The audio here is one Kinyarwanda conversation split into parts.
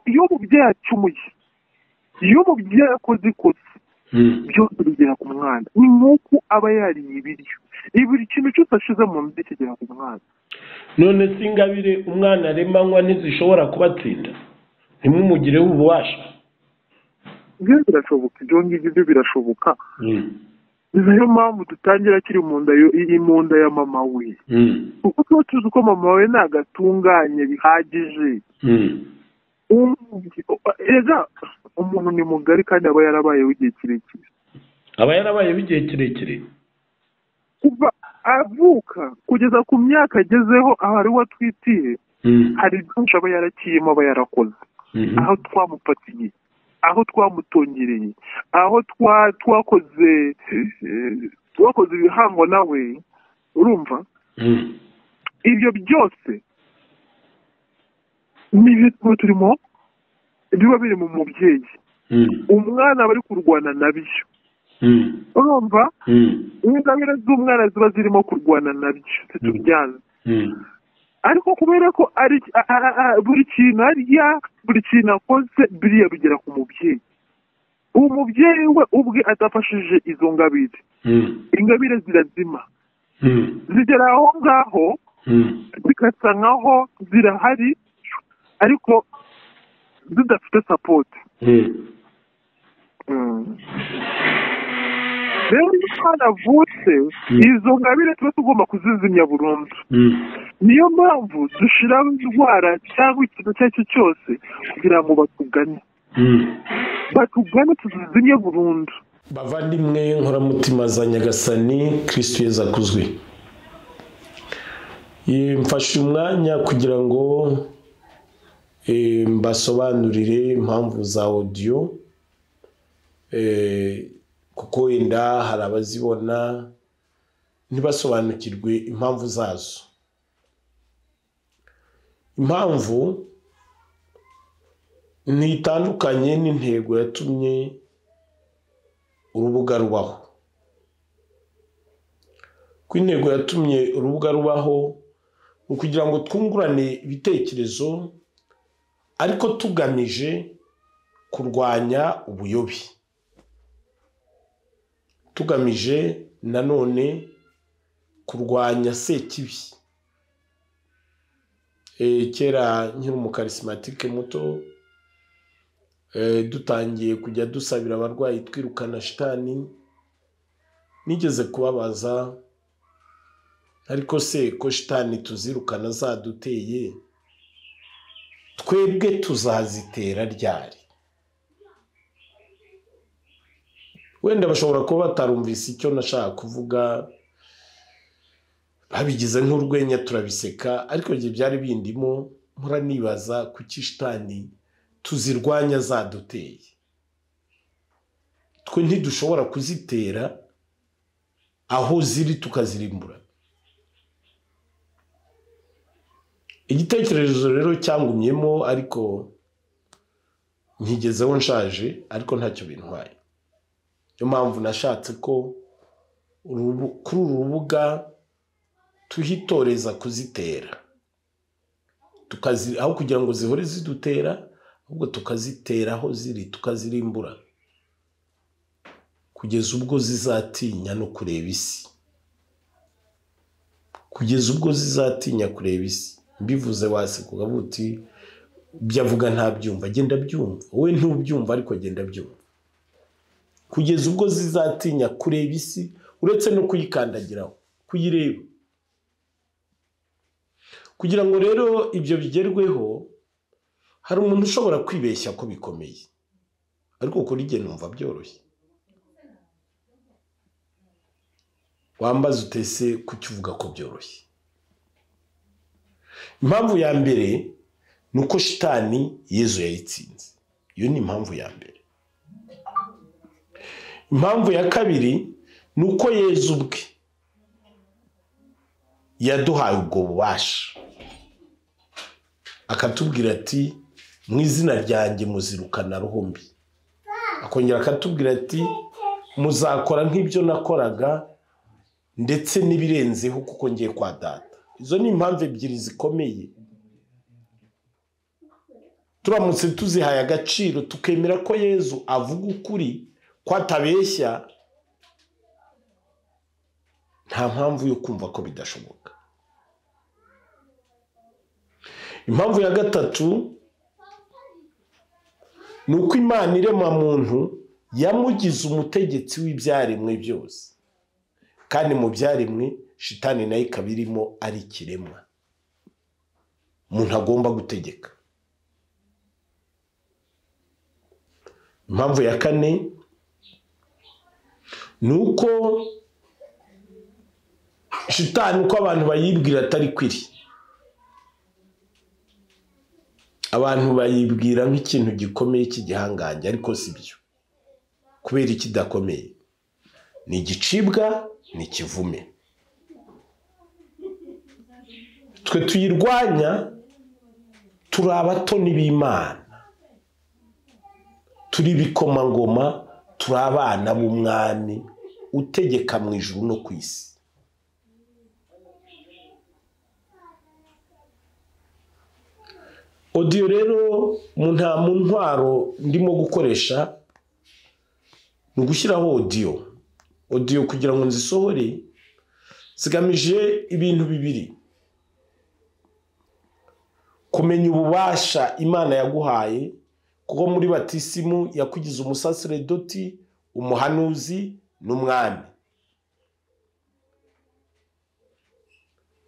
iyo umubyeyi acumuye iyo umubyeyi akoze ikosa byose bigera ku mwana ni nk'uko aba yariye ibiryo buri kintu cyose ashize mu nzu kigera ku mwana none si ingabire umwana aremanywa ntizishobora kubatsinda ntimumugireho ububasha ibyo birashoboka ibyo ngibyo byo birashoboka ni nayo mpamvu dutangira akiri mu nda mu nda ya mama we kuko tuba tuzi uko mama we ntabwo atunganye bihagije umuntu ni mugari kandi aba yarabayeho igihe kirekire aba yarabayeho igihe kirekire kuva avuka kugeza ku myaka agezeho aho ariwe atwitiye hari byinshi aba yarakiyemo aba yarakoze aho twamupatiye aho twamutongereye aho twakoze twakoze ibihango nawe urumva ibyo byose ni ibintu turimo biba biri mu mubyeyi umwana aba ari kurwana nabyo urumva ingabire z'umwana ziba zirimo kurwana nabyo ntitubyanze ariko kubera ko buri kintu arya buri kintu akoze biriya bigera ku mubyeyi uwo mubyeyi we ubwe adafashije izo ngabire ingabire zirazima zigera aho ngaho zigasa nkaho zirahari ariko zidafite sapoti rero iyo umwana avutse izo ngabire tuba tugomba kuzizimya burundu niyo mpamvu dushyiraho indwara cyangwa ikintu icyo ari cyo cyose kugira ngo batugane batugane tuzizimye burundu bavandimwe nkoramutima za nyagasani kirisitu yeza akuzwe mfashe umwanya kugira ngo mbasobanurire impamvu za odiyo kuko wenda hari abazibona ntibasobanukirwe impamvu zazo impamvu ntitandukanye n'intego yatumye urubuga rubaho ko intego yatumye urubuga rubaho ni ukugira ngo twungurane ibitekerezo ariko tugamije kurwanya ubuyobi tugamije nanone kurwanya sekibi kera nkiri umukarisimatike muto dutangiye kujya dusabira abarwayi twirukana shitani nigeze kubabaza ariko se ko shitani tuzirukana zaduteye twebwe tuzazitera ryari wenda bashobora kuba batarumvise icyo nashaka kuvuga babigize nk'urwenya turabiseka ariko igihe byari bindimo mpora nibaza ku kishitani tuzirwanya zaduteye twe ntidushobora kuzitera aho ziri tukazirimbura igitekerezo rero cyangumyemo ariko nkigezeho nshaje ariko ntacyo bintwaye niyo mpamvu nashatse ko kuri uru rubuga tuhitoreza kuzitera aho kugira ngo zihore zidutera ahubwo tukazitera aho ziri tukazirimbura kugeza ubwo zizatinya no kureba isi kugeza ubwo zizatinya kureba isi mbivuze waseka ukavuga uti ibyo avuga ntabyumva agenda abyumva wowe ntubyumva ariko agenda abyumva kugeza ubwo zizatinya kureba isi uretse no kuyikandagiraho kuyireba kugira ngo rero ibyo bigerweho hari umuntu ushobora kwibeshya ko bikomeye ariko kuri igihe numva byoroshye wambaza utese kuki uvuga ko byoroshye impamvu ya mbere ni uko shitani yezu yayitsinze iyo ni impamvu ya mbere impamvu ya kabiri ni uko yezu ubwe yaduhaye ubwo bubasha akatubwira ati mu izina ryanjye muzirukana ruhumbi akongera akatubwira ati muzakora nk'ibyo nakoraga ndetse n'ibirenzeho kuko ngiye kwa data izo ni impamvu ebyiri zikomeye turamutse tuzihaye agaciro tukemera ko yezu avuga ukuri ko atabeshya nta mpamvu yo kumva ko bidashoboka impamvu ya gatatu ni uko imana irema muntu yamugize umutegetsi w'ibyaremwe byose kandi mu byaremwe shitani nayo ikaba irimo ari ikiremwa umuntu agomba gutegeka impamvu ya kane ni uko shitani uko abantu bayibwira atari kwiri abantu bayibwira nk'ikintu gikomeye cy'igihangange ariko si byo kubera ikidakomeye ni igicibwa ni ikivume twe tuyirwanya turi abatoni b'imana turi ibikomangoma turi abana b'umwami utegeka mu ijuru no ku isi odiyo rero nta mu ntwaro ndimo gukoresha ni ugushyiraho odiyo odiyo kugira ngo nzisohore zigamije ibintu bibiri kumenya ububasha imana yaguhaye kuko muri batisimu yakugize umusaseredoti umuhanuzi n'umwami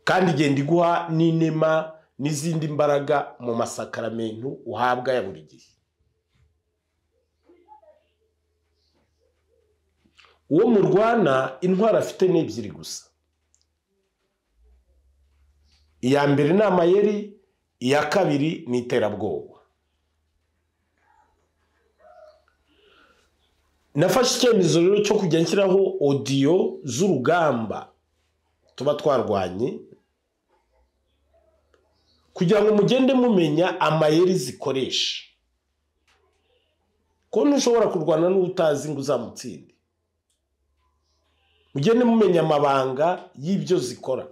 kandi igenda iguha n'inema n'izindi mbaraga mu masakaramentu uhabwa ya buri gihe uwo murwana intwaro afite ni ebyiri gusa iya mbere ni amayeri iya kabiri ni iterabwoba nafashe icyemezo rero cyo kujya nshyiraho odiyo z'urugamba tuba twarwanye kugira ngo mugende mumenya amayeri zikoresha ko ntushobora kurwana n'ubutazi ngo uzamutsinde mugende mumenya amabanga y'ibyo zikora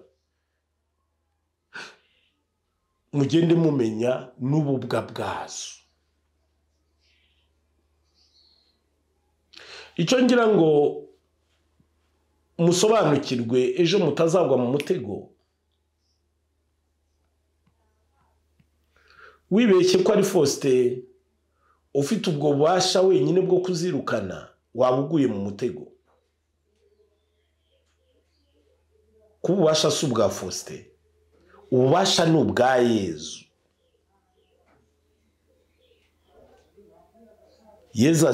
mugende mumenya n'ububwa bwazo icyo ngira ngo musobanukirwe ejo mutazagwa mu mutego wibeshye ko ari fosite ufite ubwo bubasha wenyine bwo kuzirukana waba uguye mu mutego kuba ububasha si ubwa fosite ububasha ni ubwa yezu yezu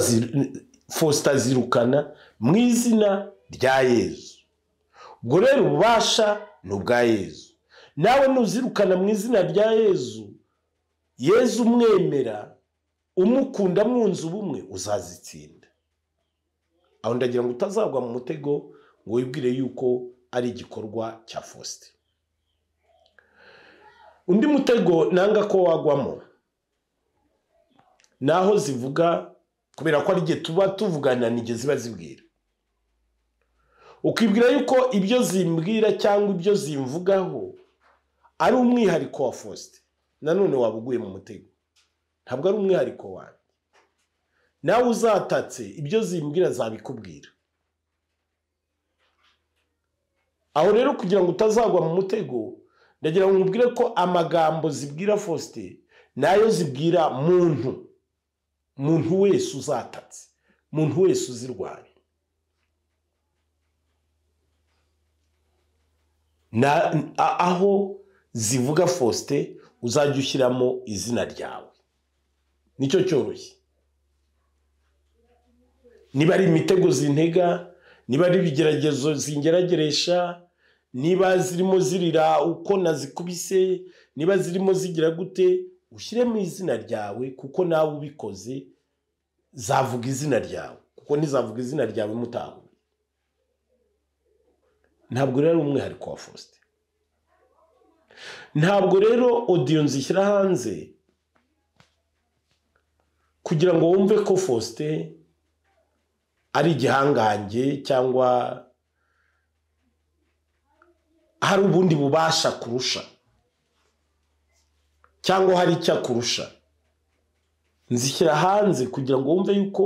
fosita azirukana mu izina rya yezu ubwo rero ububasha ni ubwa yezu nawe nuzirukana mu izina rya yezu yezu umwemera umukunda mwunze ubumwe uzazitsinda aho ndagira ngo utazagwa mu mutego ngo wibwire yuko ari igikorwa cya fosite undi mutego nanga ko wagwamo ni aho zivuga kubera ko ari igihe tuba tuvugana n'igihe ziba zibwira ukibwira yuko ibyo zimbwira cyangwa ibyo zimvugaho ari umwihariko wa fosite nanone waba uguye mu mutego ntabwo ari umwihariko wawe nawe uzatatse ibyo zimbwira zabikubwira aho rero kugira ngo utazagwa mu mutego ndagira ngo nkubwire ko amagambo zibwira fosite nayo zibwira muntu muntu wese uzatatse muntu wese uzirwanya aho zivuga fosite uzajya ushyiramo izina ryawe nicyo cyoroshye niba ari imitego zintega niba ari ibigeragezo zingerageresha niba zirimo zirira uko nazikubise niba zirimo zigira gute ushyiremo izina ryawe kuko nawe ubikoze zavuga izina ryawe kuko ntizavuga izina ryawe mutahuye ntabwo rero ari umwihariko wa fosite ntabwo rero odiyo nzishyira hanze kugira ngo wumve ko fosite ari igihangange cyangwa hari ubundi bubasha kurusha cyangwa hari icyo akurusha nzishyira hanze kugira ngo wumve yuko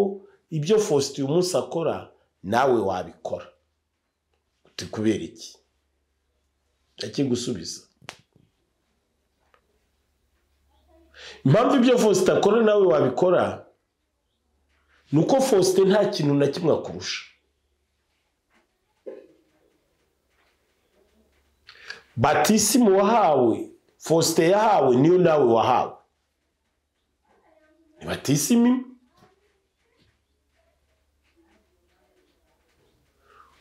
ibyo faustin uyu munsi akora nawe wabikora uti kubera iki akigusubiza impamvu ibyo faustin akora nawe wabikora ni uko faustin nta kintu na kimwe akurusha batisimu wahawe faustin yahawe niyo nawe wahawe ni batisimu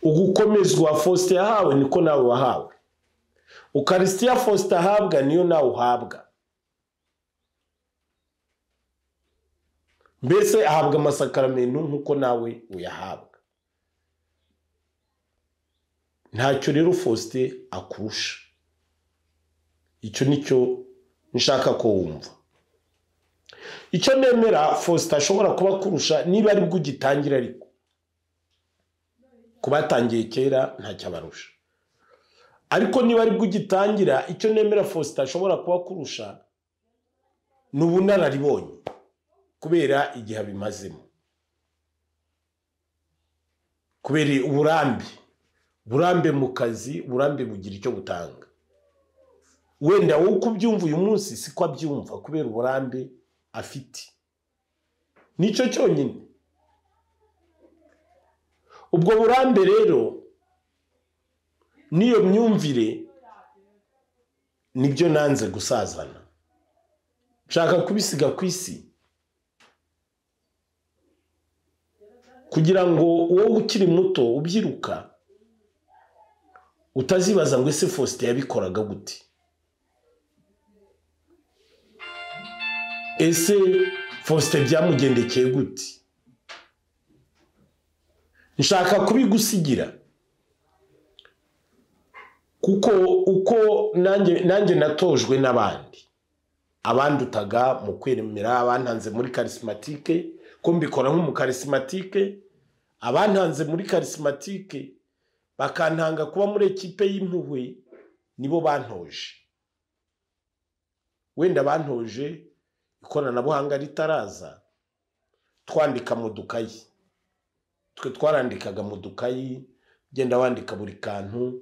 ugukomezwa faustin yahawe niko nawe wahawe ukarisitiya faustin ahabwa niyo nawe uhabwa mbese ahabwa amasakaramentu nk'uko nawe uyahabwa ntacyo rero faustin akurusha icyo nicyo nshaka ko wumva icyo nemera faustin ashobora kuba kurusha niba ari bwo ugitangira ariko ku batangiye kera ntacyo abarusha ariko niba ari bwo ugitangira icyo nemera faustin ashobora kuba kurusha ni ubunararibonye kubera igihe abimazemo kubera uburambe burambe mu kazi burambe bugira icyo butanga wenda wowe uko ubyumva uyu munsi siko abyumva kubera uburambe afite nicyo cyonyine ubwo burambe rero n'iyo myumvire nibyo nanze gusazana nshaka kubisiga ku isi kugira ngo wowe ukiri muto ubyiruka utazibaza ngo ese faustin yabikoraga gute ese faustin byamugendekeye gute nshaka kubigusigira kuko uko nanjye natojwe n'abandi abandutaga mu kwemera abantanze muri karisimatike ko mbikora nk'umukarisimatike abantanze muri karisimatike bakantanga kuba muri ekipe y'impuhwe nibo bantoje wenda bantoje ikoranabuhanga ritaraza twandika mu dukayi twe twarandikaga mu dukayi ugenda wandika buri kantu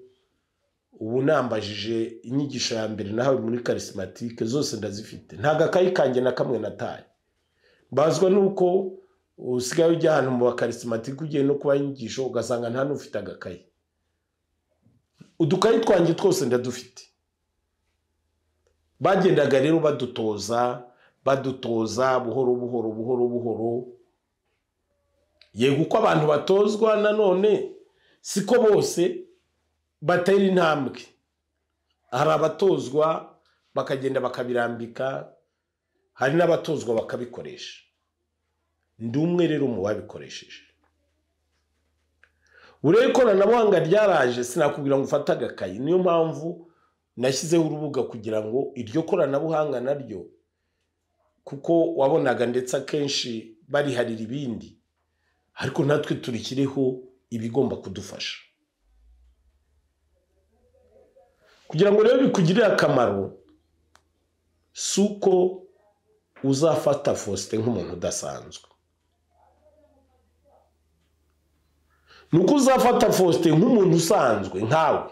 ubu nambajije inyigisho ya mbere nahawe muri karisimatike zose ndazifite ntabwo akayi kanjye na kamwe nataye mbazwa nuko usigaye ujya ahantu mu bakarisimatike ugiye no kubaha inyigisho ugasanga nta n'ufite agakayi udukayi twanjye twose ndadufite bagendaga rero badutoza badutoza buhoro buhoro buhoro buhoro yego uko abantu batozwa nanone siko bose batera intambwe hari abatozwa bakagenda bakabirambika hari n'abatozwa bakabikoresha ndi umwe rero mu babikoresheje buriya ikoranabuhanga ryaraje sinakubwira ngo ufate agakayi niyo mpamvu nashyizeho urubuga kugira ngo iryo koranabuhanga naryo kuko wabonaga ndetse akenshi bariharira ibindi ariko natwe turikiriho ibigomba kudufasha kugira ngo rero bikugirire akamaro si uko uzafata faustin nk'umuntu udasanzwe ni uko uzafata faustin nk'umuntu usanzwe nkawe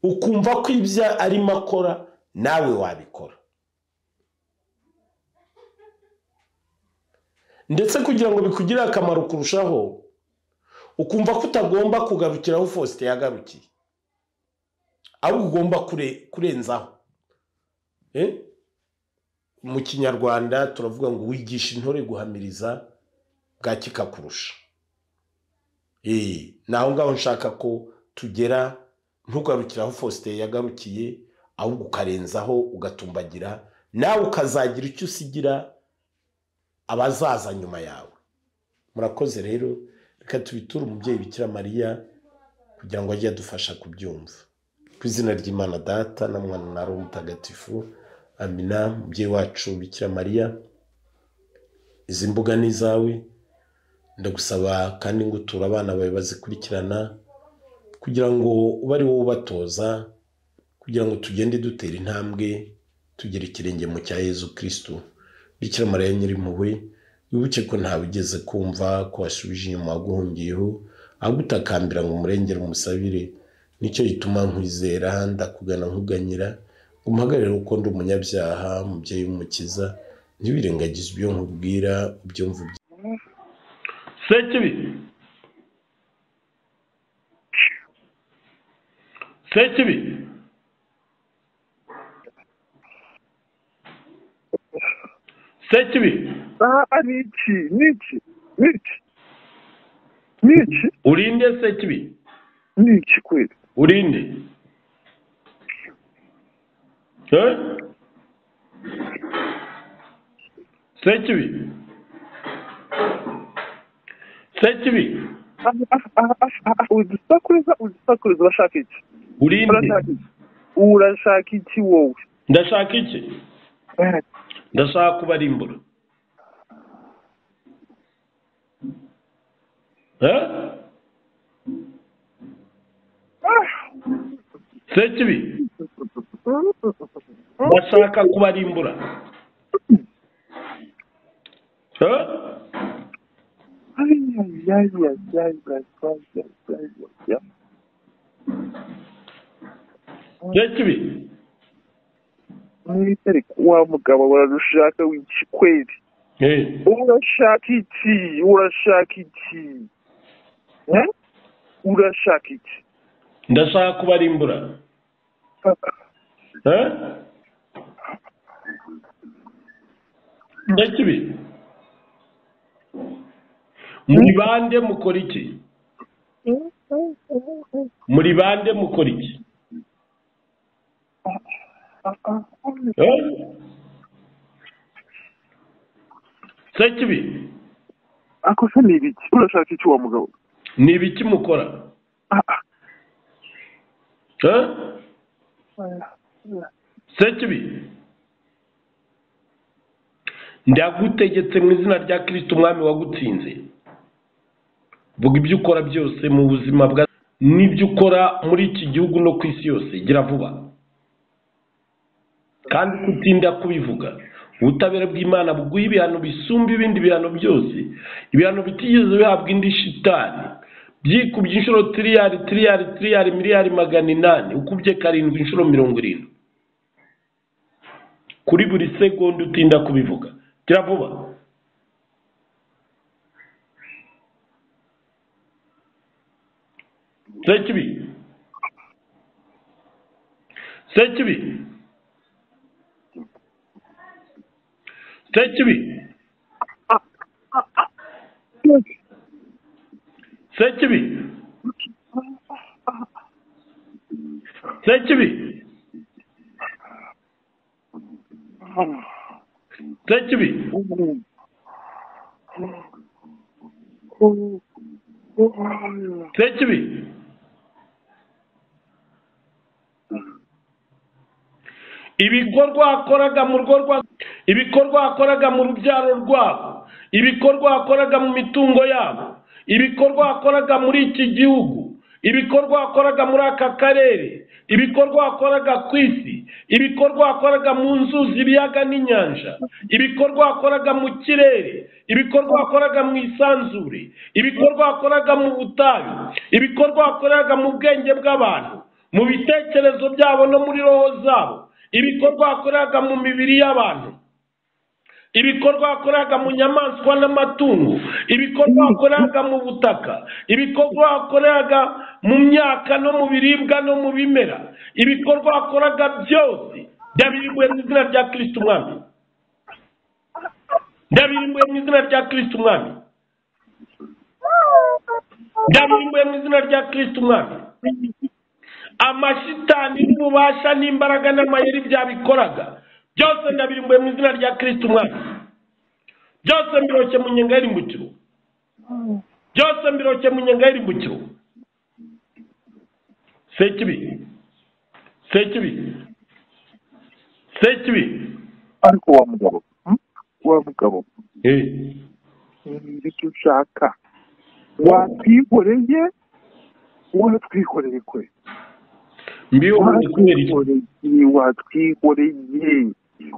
ukumva ko ibyo arimo akora nawe wabikora ndetse kugira ngo bikugire akamaro kurushaho ukumva ko utagomba kugarukira aho faustin yagarukiye ahubwo ugomba kurenzaho mu kinyarwanda turavuga ngo wigisha intore guhamiriza bwa kikakurusha ni aho ngaho nshaka ko tugera ntugarukire aho faustin yagarukiye ahubwo ukarenzaho ugatumbagira nawe ukazagira icyo usigira abazaza nyuma yawe murakoze rero reka tubiture umubyeyi bikira mariya kugira ngo ajye adufasha kubyumva ku izina ry'imana data na mwana na roho mutagatifu amina umubyeyi wacu bikira mariya izi mbuga ni izawe ndagusaba kandi ngo uture abana bawe bazikurikirana kugira ngo ube ari wowe ubatoza kugira ngo tugende dutera intambwe tugere ikirenge mu cya yezu kirisitu bikira mariya nyirimpuhwe wibuke ko ntawe ugeze kumva ko wasubije inyuma waguhungiyeho agutakambira ngo umurengere umusabire nicyo gituma nkwizera ndakugana nkuganyira umuhagarare kuko ndi umunyabyaha mubyeyi w'umukiza ntiwirengagize ibyo nkubwira ibyo mvuga sekibi sekibi sekibi aha ni iki ni iki ni iki ni iki urinde sekibi ni iki kweli urinde Eh? sekibi sekibi udusakuza udusakuza urashaka iki urinde urashaka iki urashaka iki wowe ndashaka iki ndashaka kubarimbura Eh? sekibi ndashaka kubarimbura Eh? sekibi mwitereka wa mugabo urarushaka w'iki kweli Eh. urashaka iki urashaka iki Eh? urashaka iki ndashaka kubarimbura Eh? sekibi muri bande mukora iki muri bande mukora iki Eh? sekibi akosa ni ibiki urashaka iki wa mugabo ni ibiki mukora Eh? sekibi ndagutegetse mu izina rya kirisiti umwami wagutsinze vuga ibyo ukora byose mu buzima bwa n'ibyo ukora muri iki gihugu no ku isi yose gira vuba kandi kutinda kubivuga ubutabera bw'imana buguha ibihano bisumba ibindi bihano byose ibihano bitigeze bihabwa indi shitani byikubye inshuro tiriyari tiriyari tiriyari miliyari magana inani ukubye karindwi inshuro mirongo irindwi kuri buri segonda utinda kubivuga gira vuba sekibi sekibi sekibi sekibi sekibi sekibi sekibi ibikorwa wakoraga mu rugo rwa ibikorwa wakoraga mu rubyaro rwabo ibikorwa wakoraga mu mitungo yabo ibikorwa wakoraga muri iki gihugu ibikorwa wakoraga muri aka karere ibikorwa wakoraga ku isi ibikorwa wakoraga mu nzuzi ibiyaga n'inyanja ibikorwa wakoraga mu kirere ibikorwa wakoraga mu isanzure ibikorwa wakoraga mu butayu ibikorwa wakoraga mu bwenge bw'abantu mu bitekerezo byabo no muri roho zabo ibikorwa wakoraga mu mibiri y'abantu ibikorwa wakoraga mu nyamaswa n'amatungo ibikorwa wakoraga mu butaka ibikorwa wakoraga mu myaka no mu biribwa no mu bimera ibikorwa wakoraga byose ndabirimbuye mu izina rya kirisiti umwami ndabirimbuye mu izina rya kirisiti umwami ndabirimbuye mu izina rya kirisiti umwami amashitani n'ububasha n'imbaraga n'amayeri byabikoraga byose ndabirimbuye mu izina rya kirisiti umwami byose mbiroke mu nyenga y'irimbukiro byose mbiroke mu nyenga y'irimbukiro sekibi sekibi sekibi ariko wa mugabo hmm? wa mugabo Eh, ni ibyo ushaka watwikoreye watwikoreye kwe mbiho kubera iki watwikoreye watwikoreye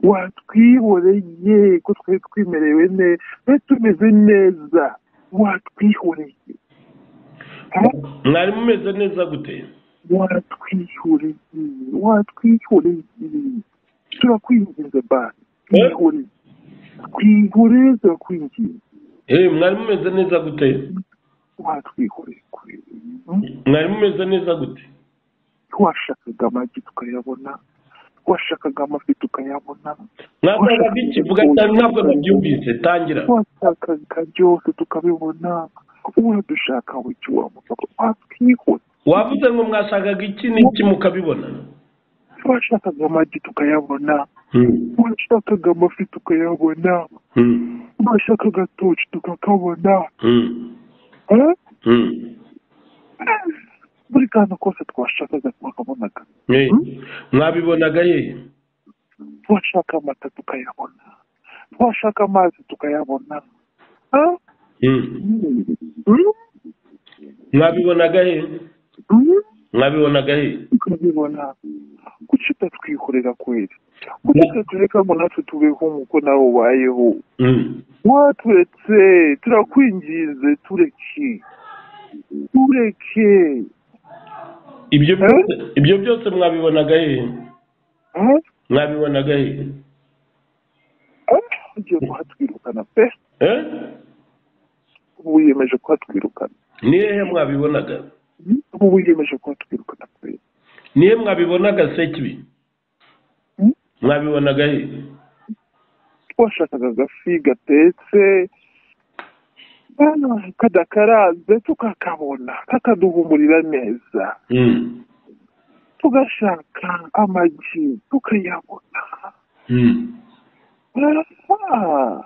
watwihoreye ko twari twimerewe neza twari tumeze neza watwihoreye mwari mumeze neza gute watwihoreye watwihoreye turakwinginze ba twihoreye twihoreye turakwinginze Eh, mwari mumeze neza gute watwihoreye kure mwari mumeze neza gute washakaga amagi tukayabona washakaga amafi tukayabona mwashakaga iki vuga cyane ntabwo nabyumvise tangira twashakaga byose tukabibona uwadushaka wiki wamufata watwihoreye wavuze ngo mwashakaga iki n'iki mukabibona twashakaga amagi tukayabona Hmm. twashakaga amafi tukayabona Hmm. twashakaga toci tukakabona Hmm. Eh? Hmm. buri kantu kose twashakaga twakabonaga Eh, mwabibonaga hehe twashaka amata tukayabona twashaka amazi tukayabona Eh? Hmm. Mm. Mm. mwabibonaga hehe Mm. mwabibonaga hehe tukabibona kuki utatwihorera kweri kuki utatureka ngo natwe tubeho nk'uko nawe ubayeho Hmm. waturetse turakwinginze tureke tureke ibyo Eh? byose ibyo byose mwabibonaga hehe Eh? mwabibonaga hehe Eh? ugiye kuhatwirukana pe Eh? ubu wiyemeje kuhatwirukana ni hehe mwabibonaga ubu wiyemeje kuhatwirukana pe ni hehe mwabibonaga sekibi Hmm? mwabibonaga hehe twashakaga agafi gatetse ah, kadakaranze tukakabona kakaduhumurira neza Hmm. tugashaka amagi tukayabona Hmm. Ah.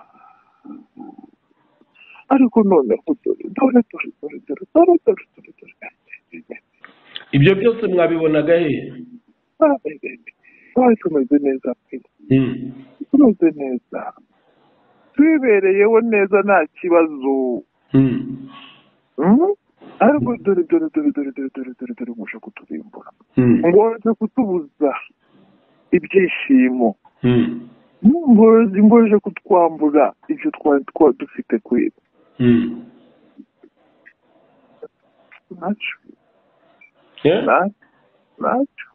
ariko noneho dore dore dore dore dore dore dore dore dore ibyo byose mwabibonaga hehe Ah, eh, twari tumeze neza pe Hmm. tumeze neza twibereyeho neza nta kibazo Hmm. Mm? ariko dore dore dore dore dore dore dore dore muje kuturimbura Hmm. ngo waje kutubuza ibyishimo Hmm. mboje mboje kutwambura ibyo twari twa dufite kwera Hmm. ntacyo Eh? nta- ntacyo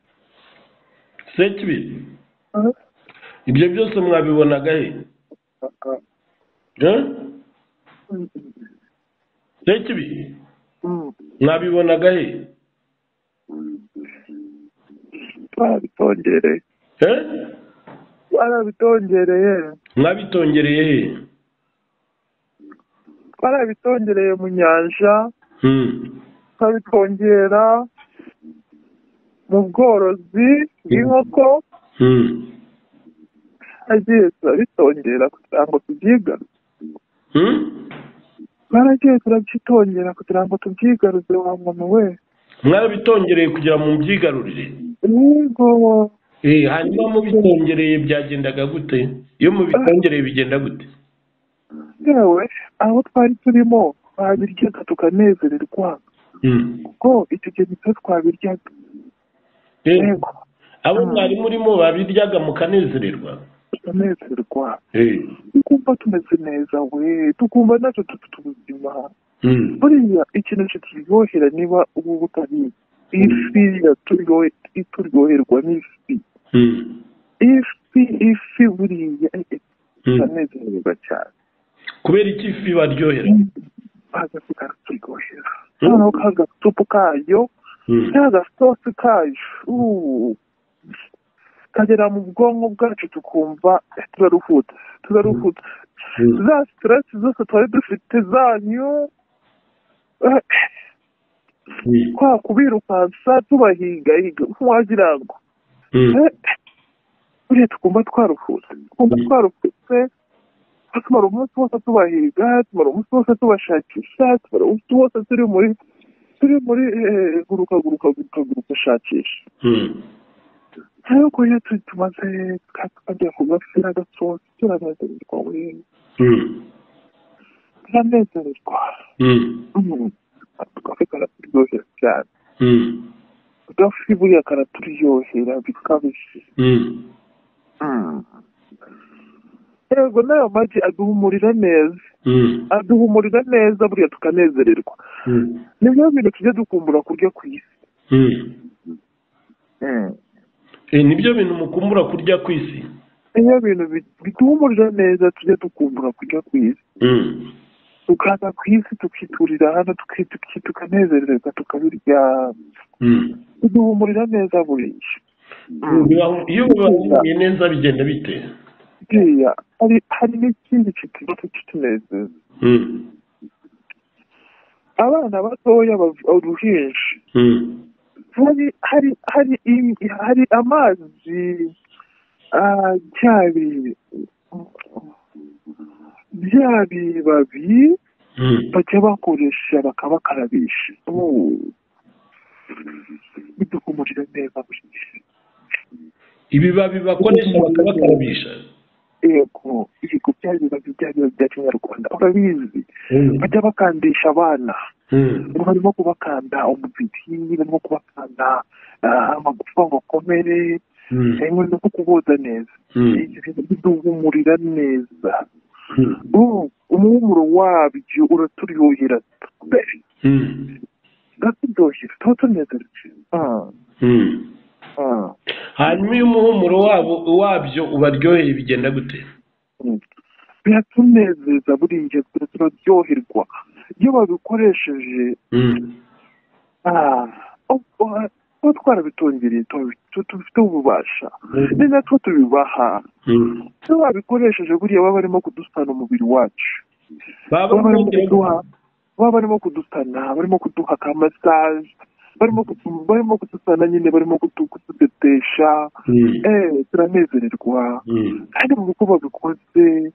sekibi Ah, ibyo byose mwabibonaga hehe ah, Eh? mm, sekibi mm, mwabibonaga hehe mm. twabitongereye Eh? twarabitongereye mwabitongereye hehe twarabitongereye mu nyanja Hmm. twabitongera mu bworozi bw'inkoko Hmm. nagiye turabitongera kugira ngo tubyigaruze Hmm? naragiye turabyitongera kugira ngo tubyigaruze wa muntu we mwabitongereye kugira mu mbyigarurire yego Eh, hanyuma mubitongereye byagendaga gute iyo mubitongereye bigenda gute yewe aho twari turimo twabiryaga tukanezererwa Hmm. kuko icyo gihe nicyo twabiryaga Eh, yego abo mwari murimo babiryaga mukanezererwa tukanezerwa Eh. tukumva tumeze neza we tukumva natwe dufite ubuzima Hmm. buriya ikintu kituryohera niba ubu butariye ifi yaturyohe- ituryoherwa n'ifi Hmm. ifi ifi buriya eh, eh, Hmm. turanezerwa cyane kubera iki ifi baryohera baza tukaryohera Mm. noneho ka gasupu kayo Hmm. ka gasosi kayo uh, kagera mu bwonko bwacu tukumva eh, turaruhutse turaruhutse Hmm. za siteresi zose twari dufite zanyu eh, Hmm. kwa kubirukansa tubahigahiga nk'uwagira ngo Hmm. eh, buriya tukumva twaruhutse tukumva Mm. twaruhutse tumara umunsi wose tubahiga tumara umunsi wose tubashakisha tumara umunsi wose turi muri turi muri eh, guruka guruka guruka guruka shakisha Hmm. ariko iyo tu- tumaze ka- tukajya ku gafi n'agasosi turanezererwa we Hmm. turanezererwa Hmm. Mm. agafi karaturyohera cyane Hmm. agafi buriya karaturyohera bikabije Hmm. Mm. yego n'ayo magi aduhumurira neza aduhumurira neza buriya tukanezererwa ni byo bintu tujya dukumbura kurya ku isi nibyo bintu mukumbura kurya ku isi niyo bintu bituhumurira neza tujya dukumbura kurya ku isi tukaza ku isi tukiturira hano tukanezererwa tukabirya biduhumurira neza buriya iyo ubibangamiye neza bigenda bite buriya hari hari n'ikindi kitujya kitunezeza abana batoya uruhinja hari hari hari im- hari amazi byari bya bibabi bajya bakoresha bakabakarabisha Ubu biduhumurira neza buriya ibibabi bakoresha bakabakarabisha yego ibigo bya bibabi bya bibabi bya kinyarwanda urabizi bajya bakandisha abana ngo barimo kubakanda umubiri barimo kubakanda ah, amagufa ngo akomere harimo no kukuboza neza ibyo bintu biduhumurira neza Ubu, umuhumuro wabyo uraturyohera pe uraturyohera tuba tunezerewe Ah, ah. hanyuma iyo umuhumuro wabo wabyo ubaryoheye bigenda gute biratunezeza buriya twe turaryoherwa iyo babikoresheje ah, ubwo, ah, tuba twarabitungereye tubifiteho ububasha ni natwo tubibaha iyo babikoresheje buriya baba barimo kudusana umubiri wacu baba baba barimo kuduha baba barimo kudusana barimo kuduha ka masaje barimo kutu- barimo kudusana nyine barimo kutu- kutudedesha eh turanezererwa kandi mu uko babikoze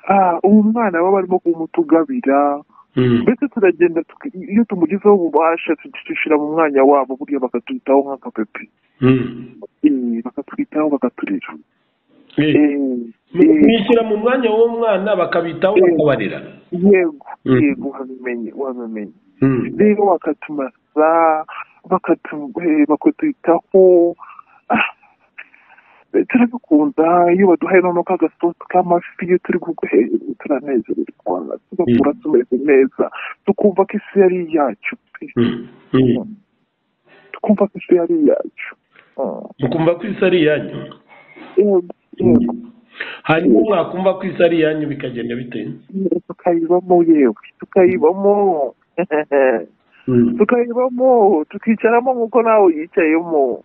ah, uwo mwana baba barimo kumutugabira mbese turagenda tuki- iyo tumugezeho ububasha tudushyira mu mwanya wabo buriya bakatwitaho nk'aka pepe Eh, bakatwitaho bakaturera Eh, eh, bishyira mu mwanya w'uwo mwana bakabitaho Eh. bakabarira yego Mm. yego wabimenye wabimenye rero bakatumasa bakatu- eh, bakatwitaho Ah, eh, turabikunda iyo baduhaye noneho k'agasosi k'amafi iyo turi guhe turanezererwa tugakura tumeze neza tukumva ko isi yari iyacu pe tukumva ko isi yari iyacu Ah, mukumva ko isi ari iyanyu yego yego hanyuma mwakumva ko isi ari iyanyu bikagenda bite yego, tukayibamo yewe tukayibamo tukayibamo tukicaramo nk'uko nawe yicayemo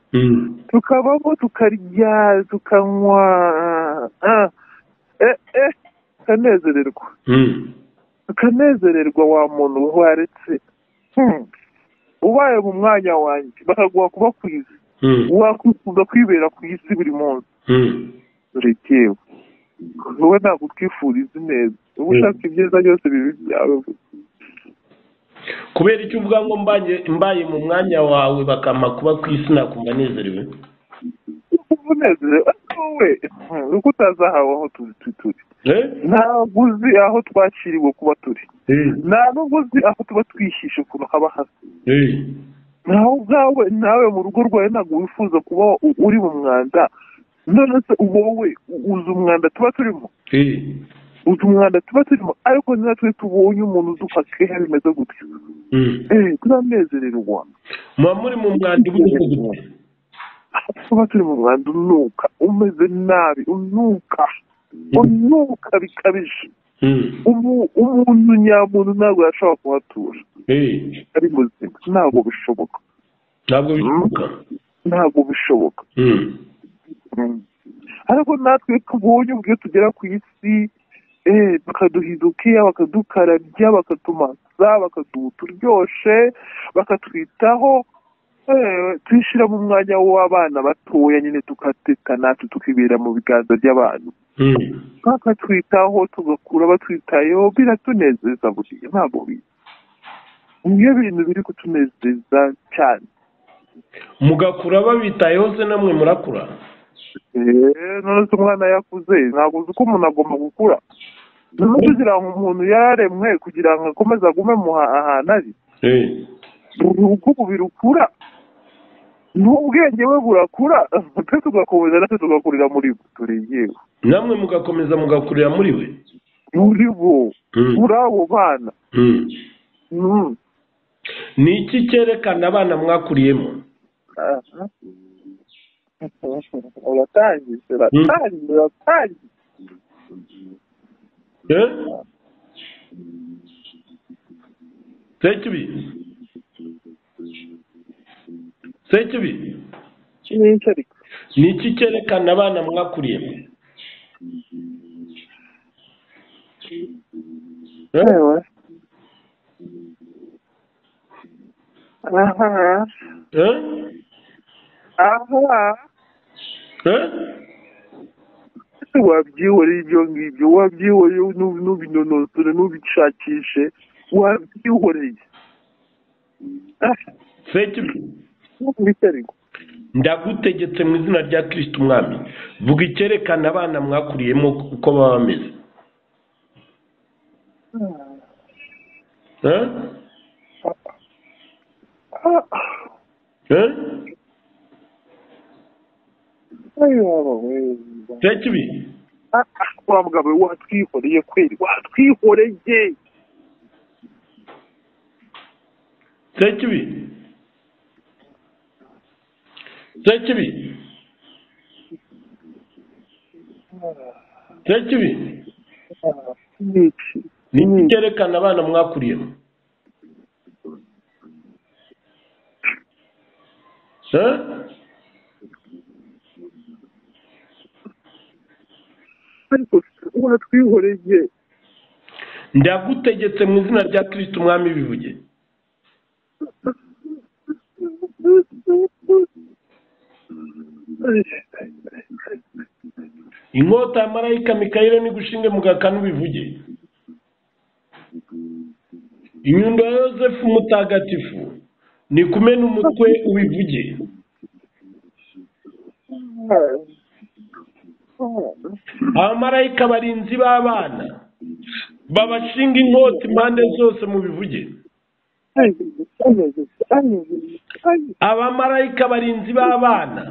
tukabamo tukarya tukanywa ah, eh, eh, tukanezererwa tukanezererwa wa muntu waretse Hmm. ubaye mu mwanya wanjye bakaguha kuba ku isi wakwifuza kwibera ku isi buri munsi dore yewe wowe ntabwo utwifuriza ineza uba ushaka ibyiza byose bibi byawe gusa. kubera icyo uvuga ngo mbaye mbaye mu mwanya wawe bakampa kuba ku isi nakumva nezerewe uba unezerewe ariko wowe hmm, uko utazahawe aho tu- tu- turi Eh? ntabwo uzi aho twakiriwe kuba turi nta nubwo uzi aho tuba twihishe ukuntu haba hasa Eh. nawe ubwawe nawe mu rugo rwawe ntabwo wifuza kuba u- uri mu mwanda none se wowe u- uzi umwanda tuba turimo Eh. uzi umwanda tuba turimo ariko natwe tubonye umuntu uduha keha bimeze gutyo Mm. Eh, turanezererwa muba muri mu mwanda ubudasa gute tuba turi mu mwanda unuka umeze nabi unuka unuka bikabije Mm. Umu- umuntu nyamuntu ntabwo yashobora kuhatura Eh. ari muzima ntabwo bishoboka ntabwo bishoboka ntabwo bishoboka Mm. ariko natwe tubonye ubwo iyo tugera ku isi eh, bakaduhiza ukeya bakadukarabya bakatumasa bakaduha uturyoshe bakatwitaho eh, twishyira mu mwanya w'abana batoya nyine tukateka natwe tukibera mu biganza by'abantu Mm. bakatwitaho tugakura batwitayeho biratunezeza buriya ntabwo biza niyo bintu biri kutunezeza cyane mugakura babitayeho se namwe murakura Eh, none se umwana yakuze ntabwo uzi ko umuntu agomba gukura none kugira ngo umuntu yararemwe kugira ngo akomeze agume mu ha- ahantu ari Eh. ubu uko umubiri ukura n'ubwenge we burakura pe tugakomeza natwe tugakurira muri bwo tureyewe namwe mugakomeza mugakurira muri we muri bo Mm. muri abo bana Mm. Mm. ni iki cyerekana abana mwakuriyemo Aha. uratangije uratangije uratangije Eh? sekibi sekibi iki ni iki ariko ni iki cyerekana abana mwakuriyemo Eh? Ewe. aha Eh? aha Eh? wabyihoreye ibyo ngibyo wabyihoreye nu- nubinonosore nubishakishe wabyihoreye Ah, sekibi ni iki ariko ndagutegetse mu izina rya kirisiti umwami vuga icyerekana abana mwakuriyemo uko baba bameze Eh? Ah, Eh? ayaba we. sekibi Ah, ah, wa mugabo we watwihoreye kweri watwihoreye sekibi sekibi sekibi niki ni iki cyerekana abana mwakuriyemo Eh? ariko watwihoreye ndagutegetse mu izina rya kirisiti umwami bivuge inkota ya marayika mikayire n'igushinge mu gakanu bivuge inyundo ya yosefu mutagatifu ni kumena umutwe ubivuge abamarayika barinzi b'abana babashinga inkota impande zose mu bivuge abamarayika barinzi b'abana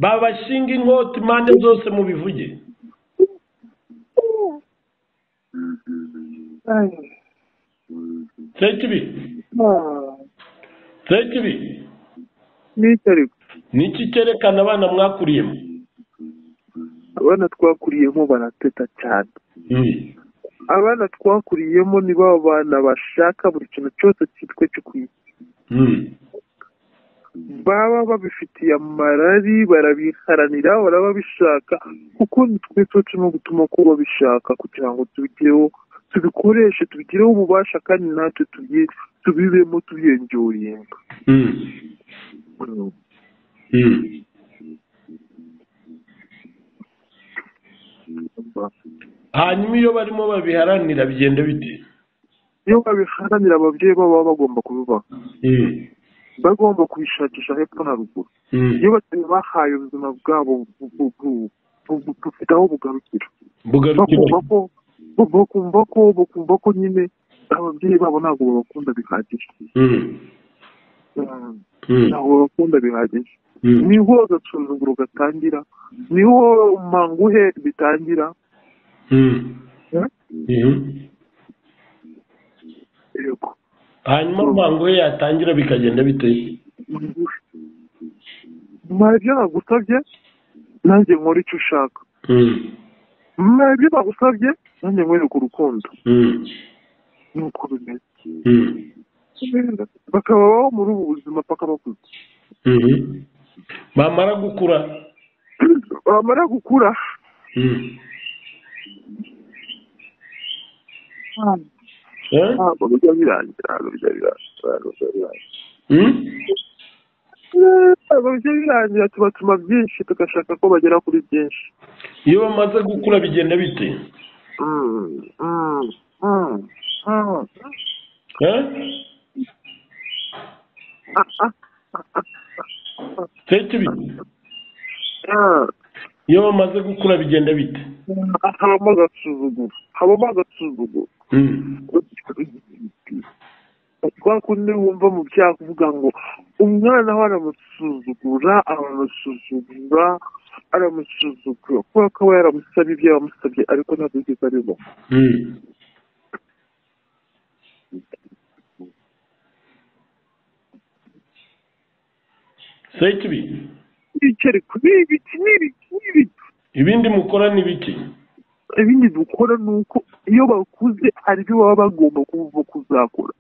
babashinga inkota impande zose mu bivuge sekibi sekibi niki ariko ni iki cyerekana abana mwakuriyemo abana twakuriyemo barateta cyane Mm. abana twakuriyemo ni ba bana bashaka buri kintu cyose cyitwa cyo ku isi Mm. baba babifitiye amarari barabiharanira baraba bishaka kuko nitwe tuba turimo gutuma ko babishaka kugira ngo tubigereho tubikoreshe tubigireho ububasha kandi natwe tubyi- tubibemo tubyiyongeye Mm. Mm. hanyuma iyo barimo babiharanira bigenda bite iyo babiharanira ababyeyi babo baba bagomba kubibaha Mm. bagomba kubishakisha hepfo na ruguru Mm. iyo batari bahaye ubuzima bwabo bu- bu- bu- bu- bu- bufite aho bugarukira bugarukira bakumva ko bakumva ko bakumva ko nyine ababyeyi babo ntabwo babakunda bihagije Mm. Mm, Mm. ntabwo babakunda bihagije Mm. niho agasuzuguro gatangira niho umanguhe bitangira Mm. Eh? Mhm. yego hanyuma rubango we yatangira bikagenda bite manguhe mara ibyo nagusabye nanjye nkora icyo ushaka Mm. mara ibyo nagusabye nanjye nkwereka urukundo Mm. nuko bimeze Mm. bakabaho muri ubu buzima paka bakuze Mhm. bamara gukura bamara gukura Mm. Eh? ntabwo bijya birangira ntabwo bijya birangira ntabwo bijya birangira Mm. ntabwo bijya birangira tubatuma byinshi tugashaka ko bagera kuri byinshi iyo bamaze gukura bigenda bite Mm, mm, mm, mm. Eh? Seke bite Ah, iyo bamaze gukura bigenda bite habamo agasuzuguro habamo agasuzuguro Mm. kwa kundi wumva mu byaha uvuga ngo umwana we aramusuzugura aramusuzugura aramusuzugura kubera ko aba yaramusabye ibyo yamusabye ariko ntabwo yigeze abibona sekibi ibiceri kuri ibiki n'ibiki n'ibiki ibindi mukora ni bike ibindi dukora ni uko iyo bakuze hari ibyo baba bagomba kuva kuzakora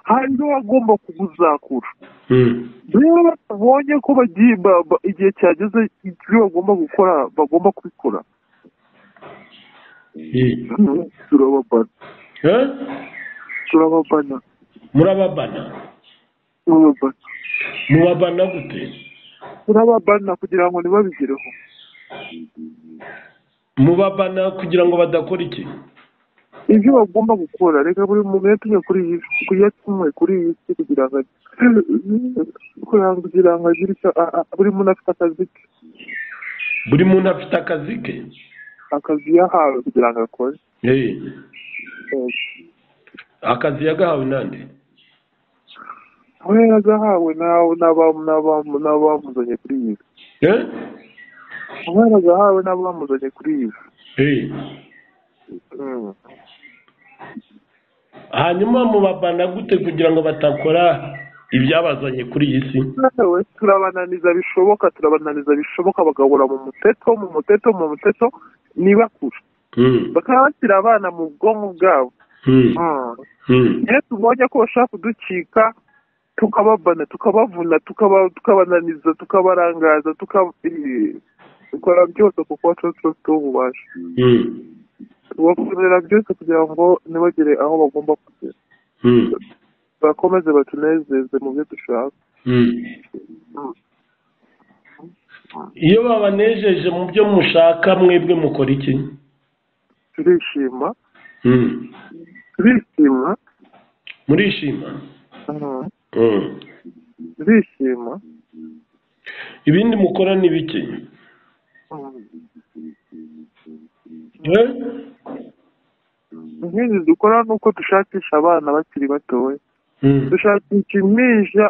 hari ibyo baba bagomba kuzakura Hmm. rero babonye ko bagiye ba- ba- igihe cyageze ibyo bagomba gukora bagomba kubikora Eh? turababana turababana murababana turababana mubabana gute turababana kugira ngo ntibabigereho mubabana kugira ngo badakora iki ibyo bagomba gukora reka buri muntu yatumye kuri iyi si yatumwe kuri iyi si kugira ngo kugira ngo kugira ngo agire icyo a- a- buri muntu afite akazi ke buri muntu afite akazi ke akazi yahawe kugira ngo akore Eh, Eh, akazi yagahawe nande aho yari agahawe n'abo- n'abamu- n'abamu- n'abamuzanye kuri iyi si Eh? aho yari agahawe n'abamuzanye kuri iyi si Eh. Mm. hanyuma mubabana gute kugira ngo batakora ibyabazanye kuri iyi si yewe turabananiza bishoboka turabananiza bishoboka bagahura mu muteto mu muteto mu muteto nibakure Hmm. bakaba bashyira abana mu bwonko bwabo Hmm. Mm. Hmm. iyo tubonye ko bashaka kuducika tukababana tukabavuna tukaba- tukabananiza tukabarangaza tuka- eh, dukora byose kuko tuba tuba tuba ububasha Hmm. tubakorera byose kugira ngo ntibagere aho bagomba kugera Hmm. bakomeze batunezeze mu byo dushaka Hmm. iyo babanejeje mu byo mushaka mwebwe mukora iki turishima Hmm. turishima murishima Mm. Hmm. turishima ibindi mukora ni bike Mm. Eh? inkindi dukora ni uko dushakisha abana bakiri batoya Hmm. dushakisha impinja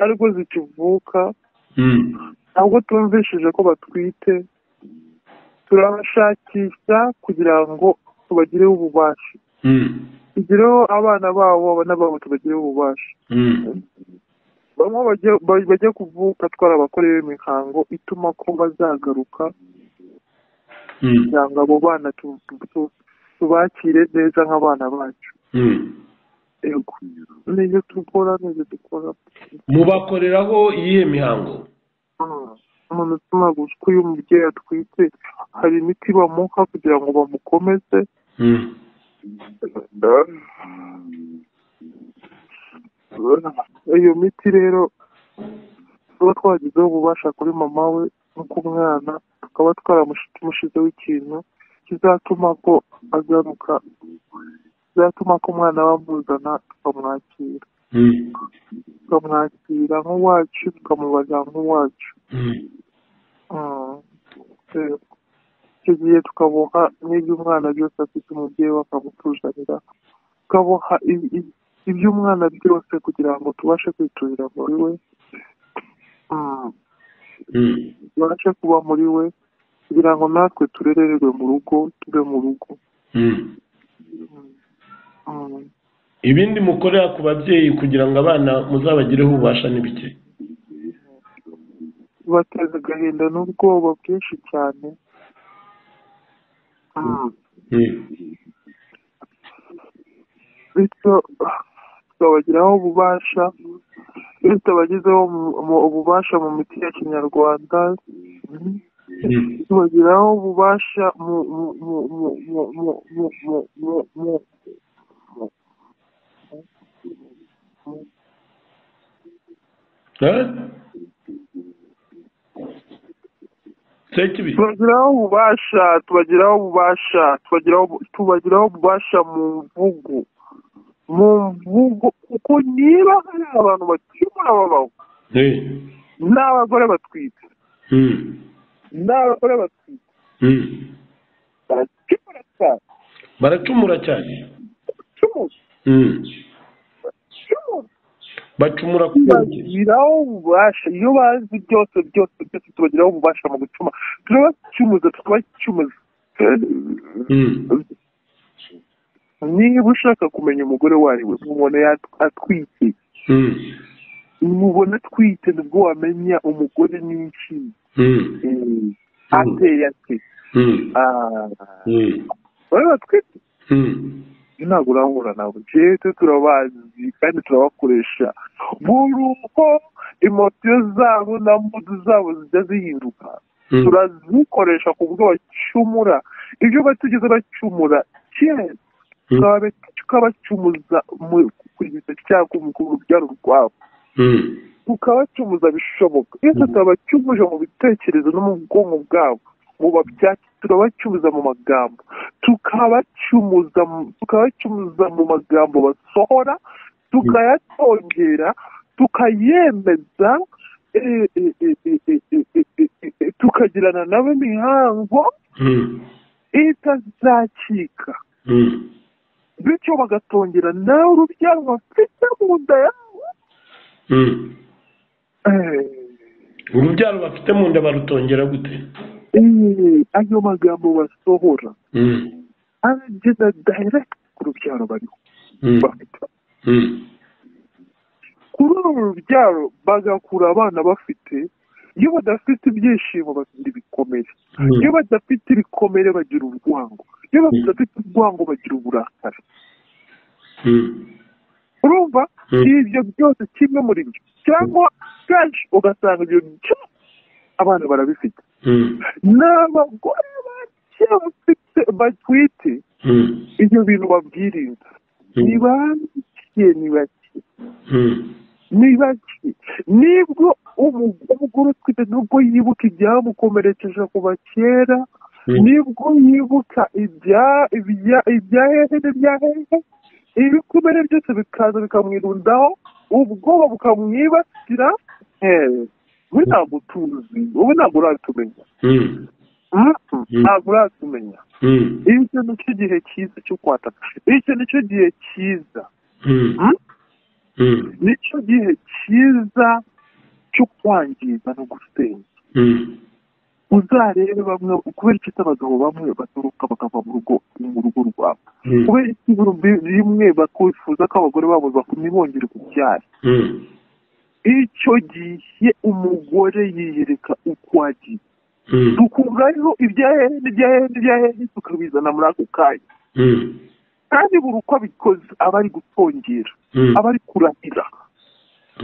ariko zikivuka Hmm. ntabwo tumvishije ko batwite turabashakisha kugira ngo tubagireho ububasha Hmm. tugireho abana babo abana babo tubagireho ububasha Hmm. bamwe bajya ba- bajya kuvuka twarabakorewe imihango ituma ko bazagaruka Hmm. kugira ngo abo bana tu- tu- tu- tubakire neza nk'abana bacu Hmm. yego n'ibyo dukora n'ibyo dukora mubakoreraho iyihe mihango Mm. umuntu utuma gutwi iyo umubyeyi atwite hari imiti bamuha kugira ngo bamukomeze Hmm. iyo miti rero tuba twagizeho ububasha kuri mama we no ku mwana tukaba twaramushyizeho ikintu kizatuma ko agaruka kizatuma ko umwana bamuzana tukamwakira Hmm. tukamwakira nk'uwacu tukamubaza nk'uwacu Hmm. Mm. Eh, icyo gihe tukaboha n'ibyo umwana byose afite umubyeyi we akamutuzanira tukaboha i- i- iby'umwana byose kugira ngo tubashe kwiturira muri we Mm, Hmm. tubashe kuba muri we kugira ngo natwe turererwe mu rugo tube mu rugo Hmm. Mm. ibindi mukorera ku babyeyi kugira ngo abana muzabagireho ububasha ni bike tubateza agahinda n'ubwoba bwinshi cyane Mm. Hmm. bityo tukabagiraho ububasha iyo tutabagizeho mu- mu- ububasha mu miti ya kinyarwanda Hmm. tubagiraho ububasha mu mu- mu- mu- mu- mu- mu- mu- mu- mu- Eh? sekibi tubagiraho ububasha tubagiraho ububasha tubagiraho ubu- tubagiraho ububasha mu mvugo mu mvugo kuko niba hari abantu bakemura babaho Eh. n'abagore batwite Hmm. n'abagore batwite Hmm. barakemura cyane baracumura cyane bakemura Hmm. bakemura bacumura ku byerekezo tubagiraho ububasha iyo bazi byose byose byose tubagiraho ububasha mu gucuma turabacyumuza tukabacyumuza Mm. niba ushaka kumenya umugore uwo ari we mubona yat- atwite Mm. mubona atwite nibwo wamenya umugore n'iki Mm. ateye ate Mm. Ah, Mm. wowe batwite Mm. ibyo ntabwo urahura nabo jewe turabazi kandi turabakoresha buri uko imosiyo zabo na mudu zabo zijya zihinduka Mm. turazikoresha ku buryo bacumura ibyo batigeze bacumura kera tukaba- tukabacumuza mu- ku gisa cyangwa mu ku rubyaro rwabo Mm. tukabacumuza bishoboka iyo Mhm. tutabacumuje mu bitekerezo no mu bwonko bwabo mu babyacu turabacumuza mu magambo tukabacumuza mu- tukabacumuza mu magambo basohora tukayatongera tukayemeza eh, eh, eh, eh, eh, eh, eh, eh, eh, eh, tukagirana nabo imihango Mm. itazacika Mm. bityo bagatongera nawe urubyaro bafite mu nda yawe Mm. Eh, urubyaro bafite mu nda barutongera gute eh, ayo magambo basohora Mm. arageza direct ku rubyaro bariho Mm. bafite Mm. kuri uru rubyaro bagakura abana bafite iyo badafite ibyishimo bagira ibikomere Mm. iyo badafite ibikomere bagira urwango iyo badafite urwango bagira uburakari Mm. urumva Mm. ibyo byose kimwe muri byo cyangwa kenshi ugasanga ibyo byose abana barabifite Mm. n'abagore bake bafite batwite Mm. ibyo bintu babyirinda ni Mm. bake ni bake Mm. ni bake nibwo umu- umugore utwite nubwo yibuka ibyamukomerekeje kuva kera Mm. nibwo yibuka ibya ibya- ibya hehe n'ibya hehe ibikomere byose bikaza bikamwirundaho ubwoba bukamwibasira eh, we ntabwo utuzi wowe ntabwo uratumenya Mm. Ah, ntabwo uratumenya Mm. icyo ni cyo gihe cyiza cyo kwataka icyo ni cyo gihe cyiza Mm. Hmm? Mm. ni cyo gihe cyiza cyo kwangiza no gusenya Mm. uzarebe bamwe kubera iki se abagabo bamwe batoroka bakava mu rugo mu rugo rwabo Mm. kubera iki ibihumbi bimwe bakifuza ko abagore babo bakumi bongera kubyara Mm. icyo gihe umugore yiyereka uko agiye Mm. dukuraho ibya hehe n'ibya hehe n'ibya hehe tukabizana muri ako kanya Mm. kandi buri uko abikoze aba ari gutongera Mm. aba ari kurahira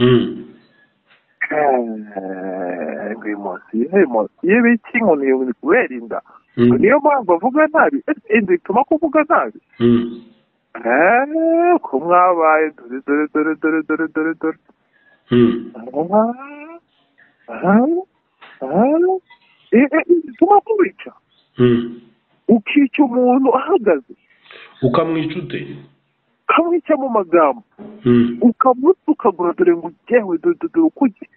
Mm. ngo emosiyo emosiyo biki ngo ni kubera inda Mm. niyo mpamvu avuga nabi ese inda ituma kuvuga nabi Mm. eee ko mwabaye dore dore dore dore dore dore dore Mm. bituma kubica Mm. ukica umuntu ahagaze ukamwica ute ukamwica mu magambo Mm. ukamutukagura dore ngo ugewe dore dore dore uko ugiye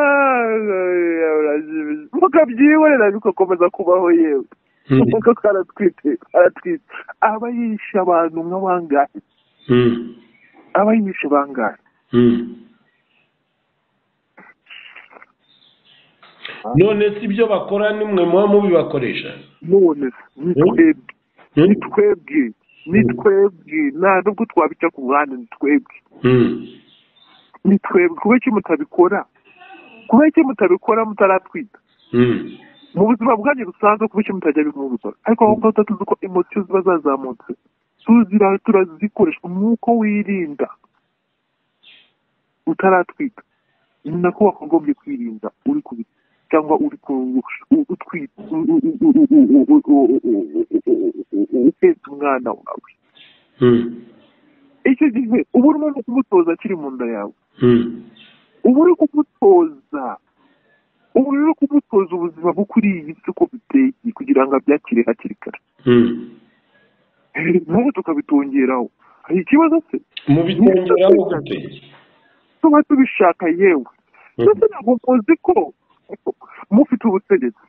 Ah, urashimishije. mukabyihorera bikakomeza kubaho yewe Mm. kuko karatwite karatwite aba yishe abantu nk'abangahe Mm. aba yishe bangahe Mm. none si ibyo bakora nimwe muba mubibakoresha none ni twebwe ni Mm. twebwe ni twebwe nta nubwo twabica ku ruhande ni twebwe Mm. ni twebwe kubera iki mutabikora kubera iki mutabikora mutaratwita Mm. mu buzima bwanyu busanzwe kuba icyo mutajya bimwibukora ariko aho ngaho tuba tuzi ko emosiyo ziba zazamutse tuzira turazikoresha nk'uko wirinda utaratwika ni nako wakagombye kwirinda uri ku biti cyangwa uri ku utwite utetse umwana wawe Mm. icyo gihe uba urimo no kumutoza akiri mu nda yawe Mm. uba uri kumutoza uba uri kumutoza ubuzima bwo kuri iyi si uko biteye kugira ngo abyakire hakiri kare Mm. nabo tukabitongeraho hari ikibazo se mubitongeraho gute tuba tubishaka yewe Mm. ndetse ntabwo muzi ko mufite ubutegetsi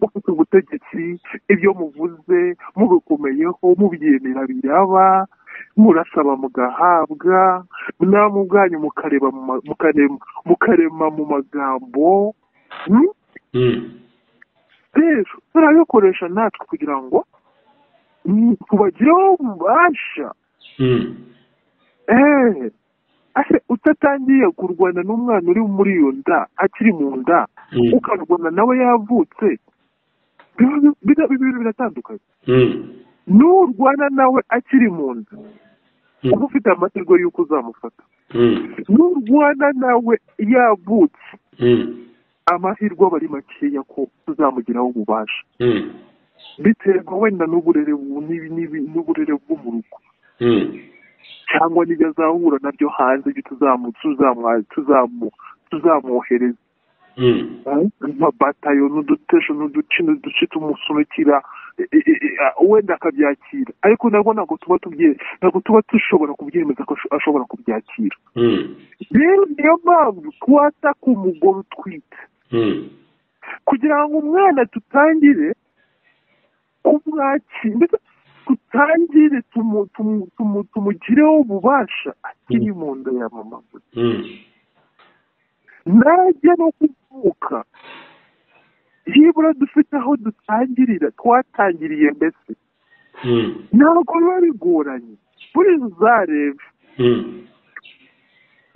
mufite ubutegetsi ibyo muvuze mubikomeye ko mubyemera biraba murasaba mugahabwa namwe ubwanyu mukareba mu ma- mukarema mukarema mu magambo hmm? rero turayakoresha natwe kugira ngo mm, tubagireho ububasha eee ase utatangiye kurwana n'umwana uri muri iyo nda akiri mu nda ukarwana nawe yavutse biba- biba- bibiri biratandukanye n'urwana nawe akiri mu nda uba ufite amahirwe y'uko uzamufata n'urwana nawe yavutse amahirwe aba ari makeya ko tuzamugiraho ububasha biterwa wenda n'uburere bu- n'ibi- n'ibi- n'uburere bwo mu rugo cyangwa n'ibyo azahura nabyo hanze ibyo tuzamu tuzamu tuzamu tuzamwohereza nka batayo n'udutesho n'uduci n'uduci tumusunikira e- e- e- a- wenda akabyakira ariko nabwo ntabwo tuba tubye ntabwo tuba dushobora kubyemeza ko asho- ashobora kubyakira rero niyo mpamvu twata ku mugore utwite kugira ngo umwana tutangire kumwakira ndetse tutangire tumu- tumu- tumu- tumugireho ububasha akiri mu nda ya mama we najya no kuvuka nibura dufite aho dutangirira twatangiriye mbese ntabwo biba bigoranye buri uzareba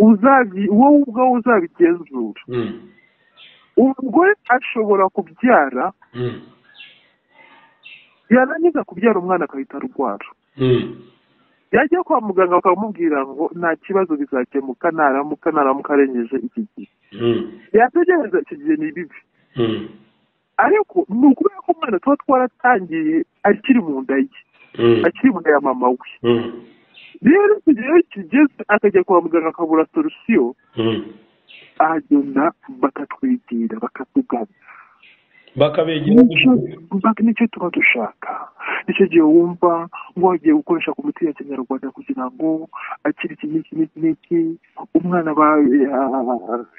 uzabi wowe ubwawe uzabigenzura umugore ashobora kubyara yarangiza kubyara umwana agahita arwara yajya kwa muganga bakamubwira ngo nta kibazo bizakemuka naramuka naramuka arengeje iki gihe yategereza iki gihe ni bibi ariko ni ukubera ko umwana tuba twaratangiye akiri mu nda ye akiri mu nda ya mama we rero icyo gihe iyo kigeze akajya kwa muganga akabura solusiyo aragenda bakatwigira bakatugana bakabegera nicyo nicyo tuba dushaka nicyo gihe wumva wagiye gukoresha ku miti ya kinyarwanda kugira ngo akiri iki n'iki n'iki n'iki umwana ba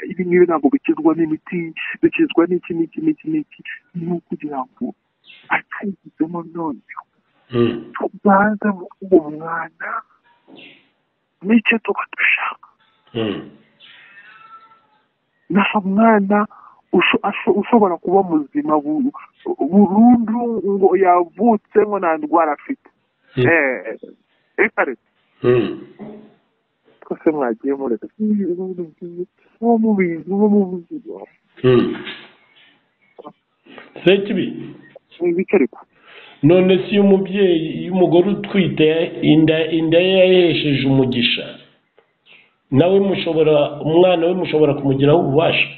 ibi ngibi ntabwo bikizwa n'imiti bikizwa n'iki n'iki n'iki n'iki ni ukugira ngo akayigizemo noneho tubanze mu uwo mwana nicyo tuba dushaka nta mwana usho- asho- ushobora kuba muzima bu- burundu ngo yavutse ngo nta ndwara afite Mm. Eh, reka reka twese mwagiye mureka uwo mubizi uwo mubizi sekibi ibikariko none si iyo umubyeyi iyo umugore utwite inda inda ye yahesheje umugisha nawe mushobora umwana we mushobora kumugiraho ububasha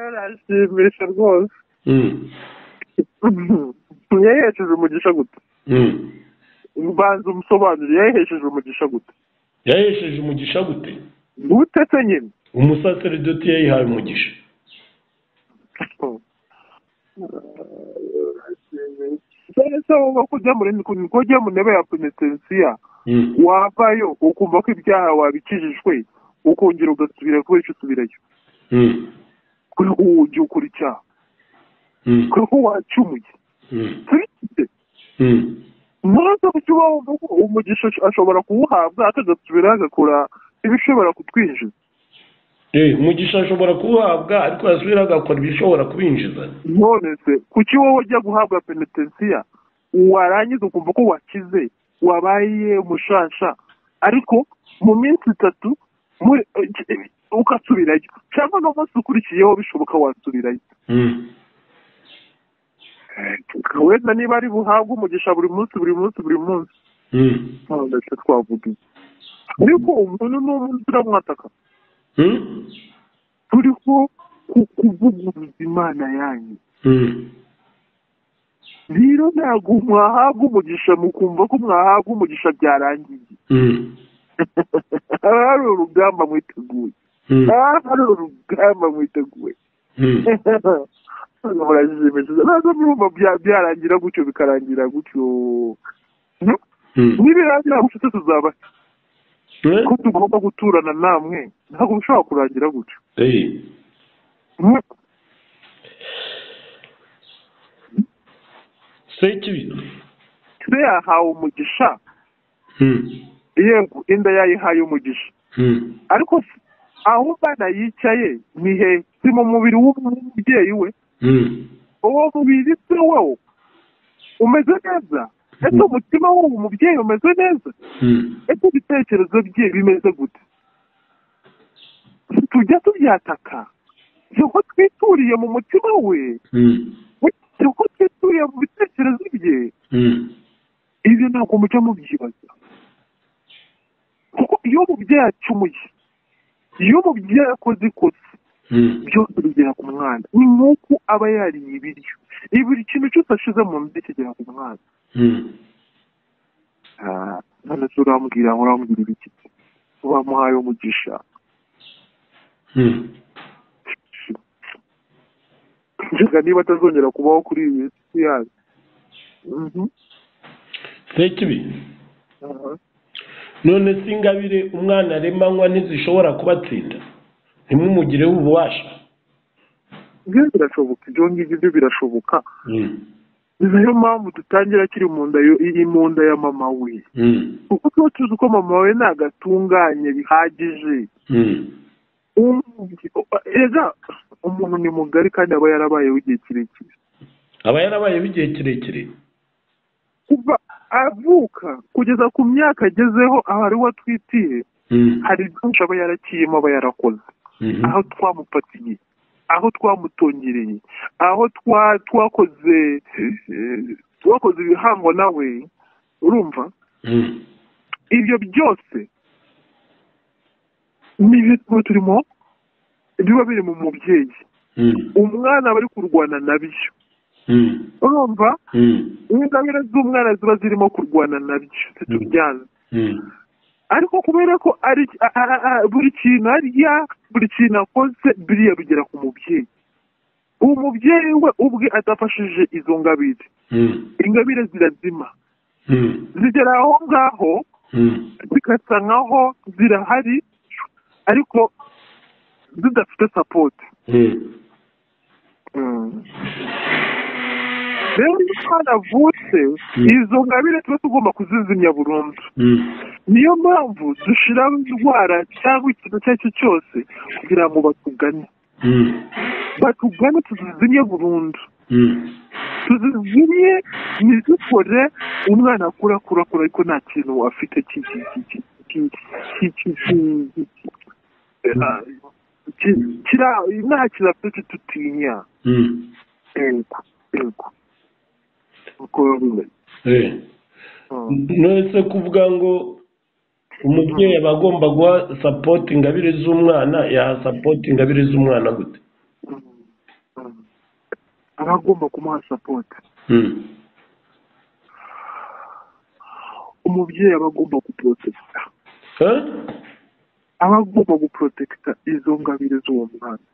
arashimisha rwose yayihesheje umugisha gute mbanza umusobanuro yayihesheje umugisha gute yahesheje umugisha gute gutetse nyine umusaseredoti yayihaye umugisha se wumva ko ujya muri ko ujya mu ntebe ya penetensiya wavayo ukumva ko ibyaha wabikijijwe ukongera ugasubira kubera icyo usubirayo kubera ko wongeye ukora icyaha kubera ko wacumuye sibikide ntaza kukiba wumva ko umugisha ashobora kuwuhabwa akagasubira agakora ibishobora kutwinjiza Eh, umugisha ashobora kuwuhabwa ariko yasubira agakora ibishobora kubinjiza none se kuki wowe ujya guhabwa penetensiya warangiza ukumva ko wakize wabaye umushasha ariko mu minsi itatu muri- eh, ugasubirayo cyangwa n'umunsi ukurikiyeho bishoboka wasubirayo wenda niba ari buhabwe umugisha buri munsi buri munsi buri munsi ntabwo icyo twavuga iki. ariko umuntu n'umuntu turamwataka turiho ku- kuvuguruza imana yanyu rero ntabwo mwahabwa umugisha mukumva ko mwahabwa umugisha byarangiye haba hari urugamba mwiteguye haba hari urugamba mwiteguye Ntabwo murajijimishije ntabwo murumva bya- byarangira gutyo bikarangira gutyo nibirangira gutyo tuzabahe ko tugomba guturana namwe ntabwo bishobora kurangira gutyo sekibi twe yahawe umugisha yego inda yayihaye umugisha ariko aho umwana yicaye ni he si mu mubiri w'umubyeyi we uwo mubiri si wowe umeze neza ese umutima w'uwo mubyeyi umeze neza ese ibitekerezo bye bimeze gute tujya tubyataka si uko twituriye mu mutima we si uko twituriye mu bitekerezo bye ibyo ntabwo mujya mubyibaza kuko iyo umubyeyi acumuye iyo umubyeyi akoze ikosa byose bigera ku mwana ni nk'uko aba yariye ibiryo buri kintu cyose ashize mu nda kigera ku mwana none se urambwira ngo urambwira ibiki wamuhaye umugisha nshaka niba atazongera kubaho kuri iyi si yayo sekibi none se ingabire umwana aremanywa ntizishobora kubatsinda ntimumugireho ububasha ibyo birashoboka ibyo ngibyo byo birashoboka ni nayo mpamvu dutangira akiri mu nda iri mu nda ya mama we kuko tuba tuzi ko mama we ntabwo atunganye bihagije umuntu ni mugari kandi aba yarabayeho igihe kirekire aba yarabayeho igihe kirekire kuva avuka kugeza ku myaka agezeho aho ari we atwitiye hari byinshi aba yarakiyemo aba yarakoze aho twamufatiye aho twamutongereye aho twakoze twakoze ibihango nawe urumva ibyo byose ni ibintu turimo biba biri mu mubyeyi umwana aba ari kurwana nabyo urumva ingabire z'umwana ziba zirimo kurwana nabyo zitubyaza ariko kubera ko ari buri kintu arya buri kintu akoze biriya bigera ku mubyeyi uwo mubyeyi we ubwe adafashije izo ngabire ingabire zirazima zigera aho ngaho zigasa nkaho zirahari ariko zidafite sapoti rero iyo umwana avutse izo ngabire tuba tugomba kuzizimya burundu niyo mpamvu dushyiraho indwara cyangwa ikintu icyo ari cyo cyose kugira ngo batugane batugane tuzizimye burundu tuzizimye ntizikore umwana akura akura akura ariko nta kintu afite nta kintu afite tutinya nonese kuvuga ngo umubyeyi aba agomba guha sapoti ingabire z'umwana yaha sapoti ingabire z'umwana gute aba agomba kumuha sapoti umubyeyi aba agomba guporotekita aba agomba guporotekita izo ngabire z'uwo mwana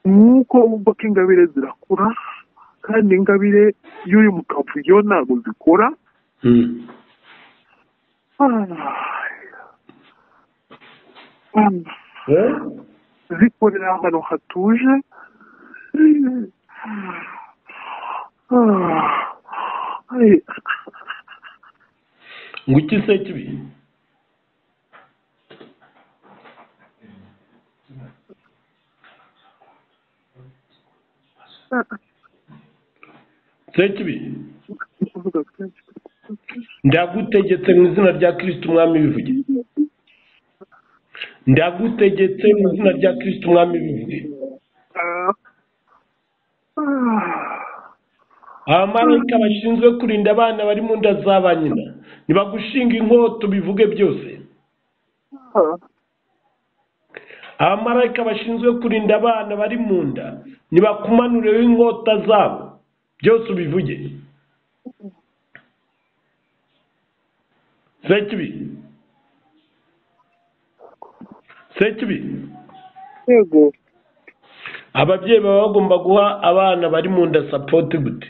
nk'uko wumva ko ingabire zirakura kandi ingabire iyo uri mu kavuyo ntabwo zikora zikorera ahantu hatuje ngo iki se kibi sekibi ndagutegetse mu izina rya kirisiti umwami bivuge ndagutegetse mu izina rya kirisiti umwami bivuge abamarayika bashinzwe kurinda abana bari mu nda za ba nyina ntibagushinga inkoto bivuge byose abamarayika bashinzwe kurinda abana bari mu nda ntibakumanureho inkota zabo byose ubivuge sekibi sekibi yego ababyeyi baba bagomba guha abana bari mu nda sapoti gute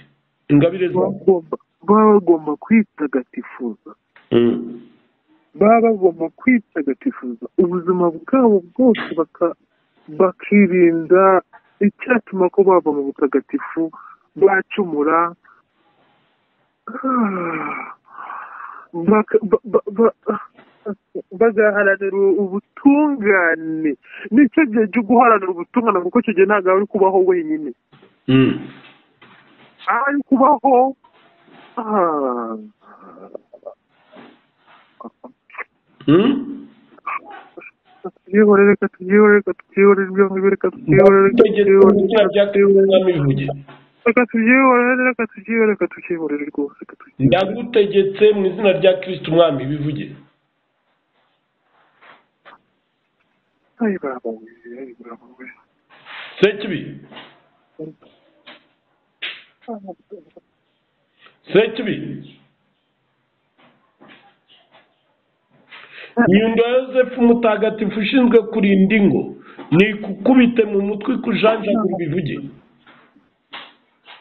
ingabire baba bagomba kwitagatifuza baba bagomba kwitagatifuza ubuzima bwabo bwose baka- bakirinda icyatuma ko bava mu butagatifu bacumura Baka- ba- ba- ba- bagaharanira ubutungane nicyo gihe cyo guharanira ubutungane kuko icyo gihe ntabwo ari kubaho wenyine ari kubaho ah, tubyihorere reka tubyihorere reka tubyihorere ibyo ngibyo reka tubyihorere reka tubyihorere reka tubyihorere reka tubyihorere reka tubyihorere reka tubyihorere rwose reka tubyihorere ndagutegetse mu izina rya kirisiti umwami bivuge ayi baba we ayi baba we sekibi sekibi nyundo ya yosefu mutagatifu ushinzwe kurinda ingo ni kukubite mu mutwe ikujanjagura bivuge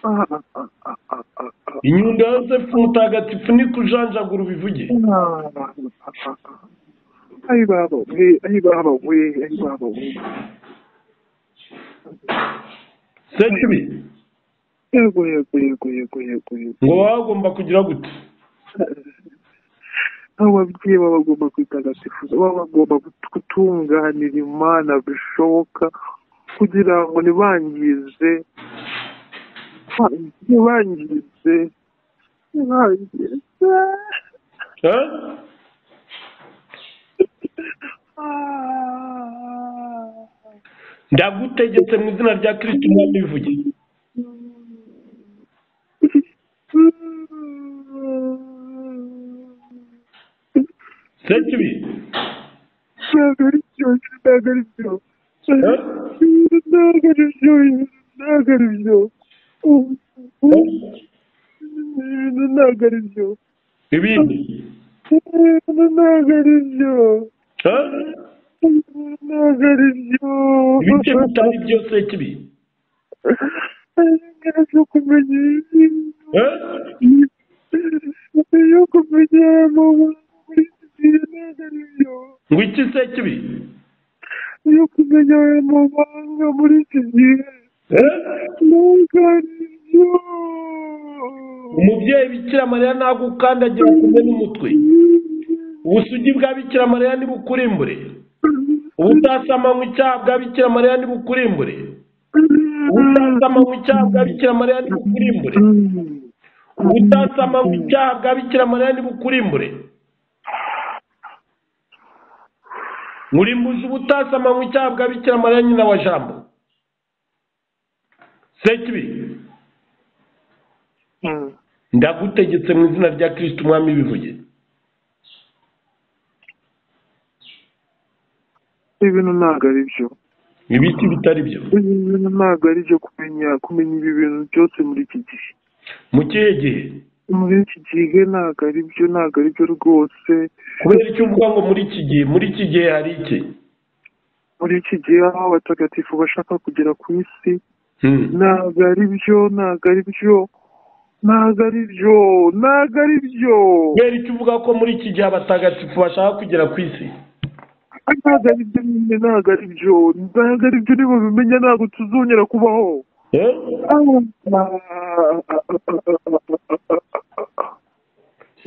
Ah, ah, ah, ah, ah, ah, ah. inyundo ya yosefu mutagatifu ni kujanjagura bivuge ayi baba we ayi baba we ayi baba we sekibi yego yego yego yego yego yego ngo baba bagomba kugira gute ababyeyi baba bagomba kwitagatifuza baba bagomba gutunganira imana bishoboka kugira ngo ntibangize ntibangize ntibangize Eh? Ah. ndagutegetse mu izina rya kirisiti umwami bivuge sekibi Ntabwo ari byo, ntabwo ari byo. Ntabwo ari byo, ntabwo ari byo. Ntabwo ari byo. ibindi Ntabwo ari byo. Eh? Ntabwo ari byo. ibice bitari byo sekibi Ntabwo kumenya Eh? yo kumenya amabanga muri Bibiliya ntabwo ari byo. ngo iki sekibi Yo kumenya amabanga muri iki gihe Eh? ntabwo ari byo. umubyeyi bikira mariya ntagukandagira kumwe n'umutwe ubusugi bwa bikira mariya ntibukurimbure ubutasama icyaha bwa bikira mariya ntibukurimbure ubutasama icyaha bwa bikira mariya ntibukurimbure ubutasama icyaha bwa bikira mariya ntibukurimbure murimbuza ubutasama icyaha bwa bikira mariya nyina wa jambo sekibi Mm. ndagutegetse mu izina rya kirisiti umwami bivuge ibintu ntabwo ari byo ibiti bitari byo ibi bintu ntabwo ari byo kumenya kumenya ibi bintu byose muri iki gihe mu kihe gihe muri iki gihe ntabwo ari byo ntabwo ari byo rwose kubera icyo uvuga ngo muri iki gihe muri iki gihe hari iki muri iki gihe aho abatagatifu bashaka kugera ku isi Hmm. ntabwo ari byo ntabwo ari byo ntabwo ari byo ntabwo ari byo kubera icyo uvuga ko muri iki gihe abatagatifu bashaka kugera ku isi ntabwo ari byo nyine ntabwo ari byo ntabwo ari byo niba bimenya ntabwo tuzongera kubaho Eh?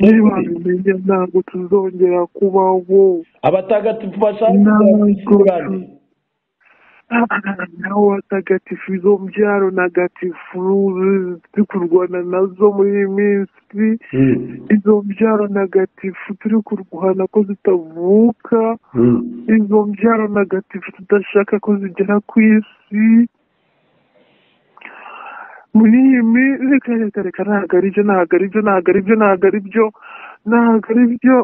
niba bimenya ntabwo tuzongera kubaho abatagatifu bashaka kugera ku isi ni bande nawe watagatifu izo mbyaro ntagatifu turi kurwana nazo muri iyi minsi Hmm. izo mbyaro ntagatifu turi kurwana ko zitavuka Hmm. izo mbyaro ntagatifu tudashaka ko zigera ku isi muri iyi minsi reka reka reka ntabwo ari byo ntabwo ari byo ntabwo ari byo ntabwo ari byo ntabwo ari byo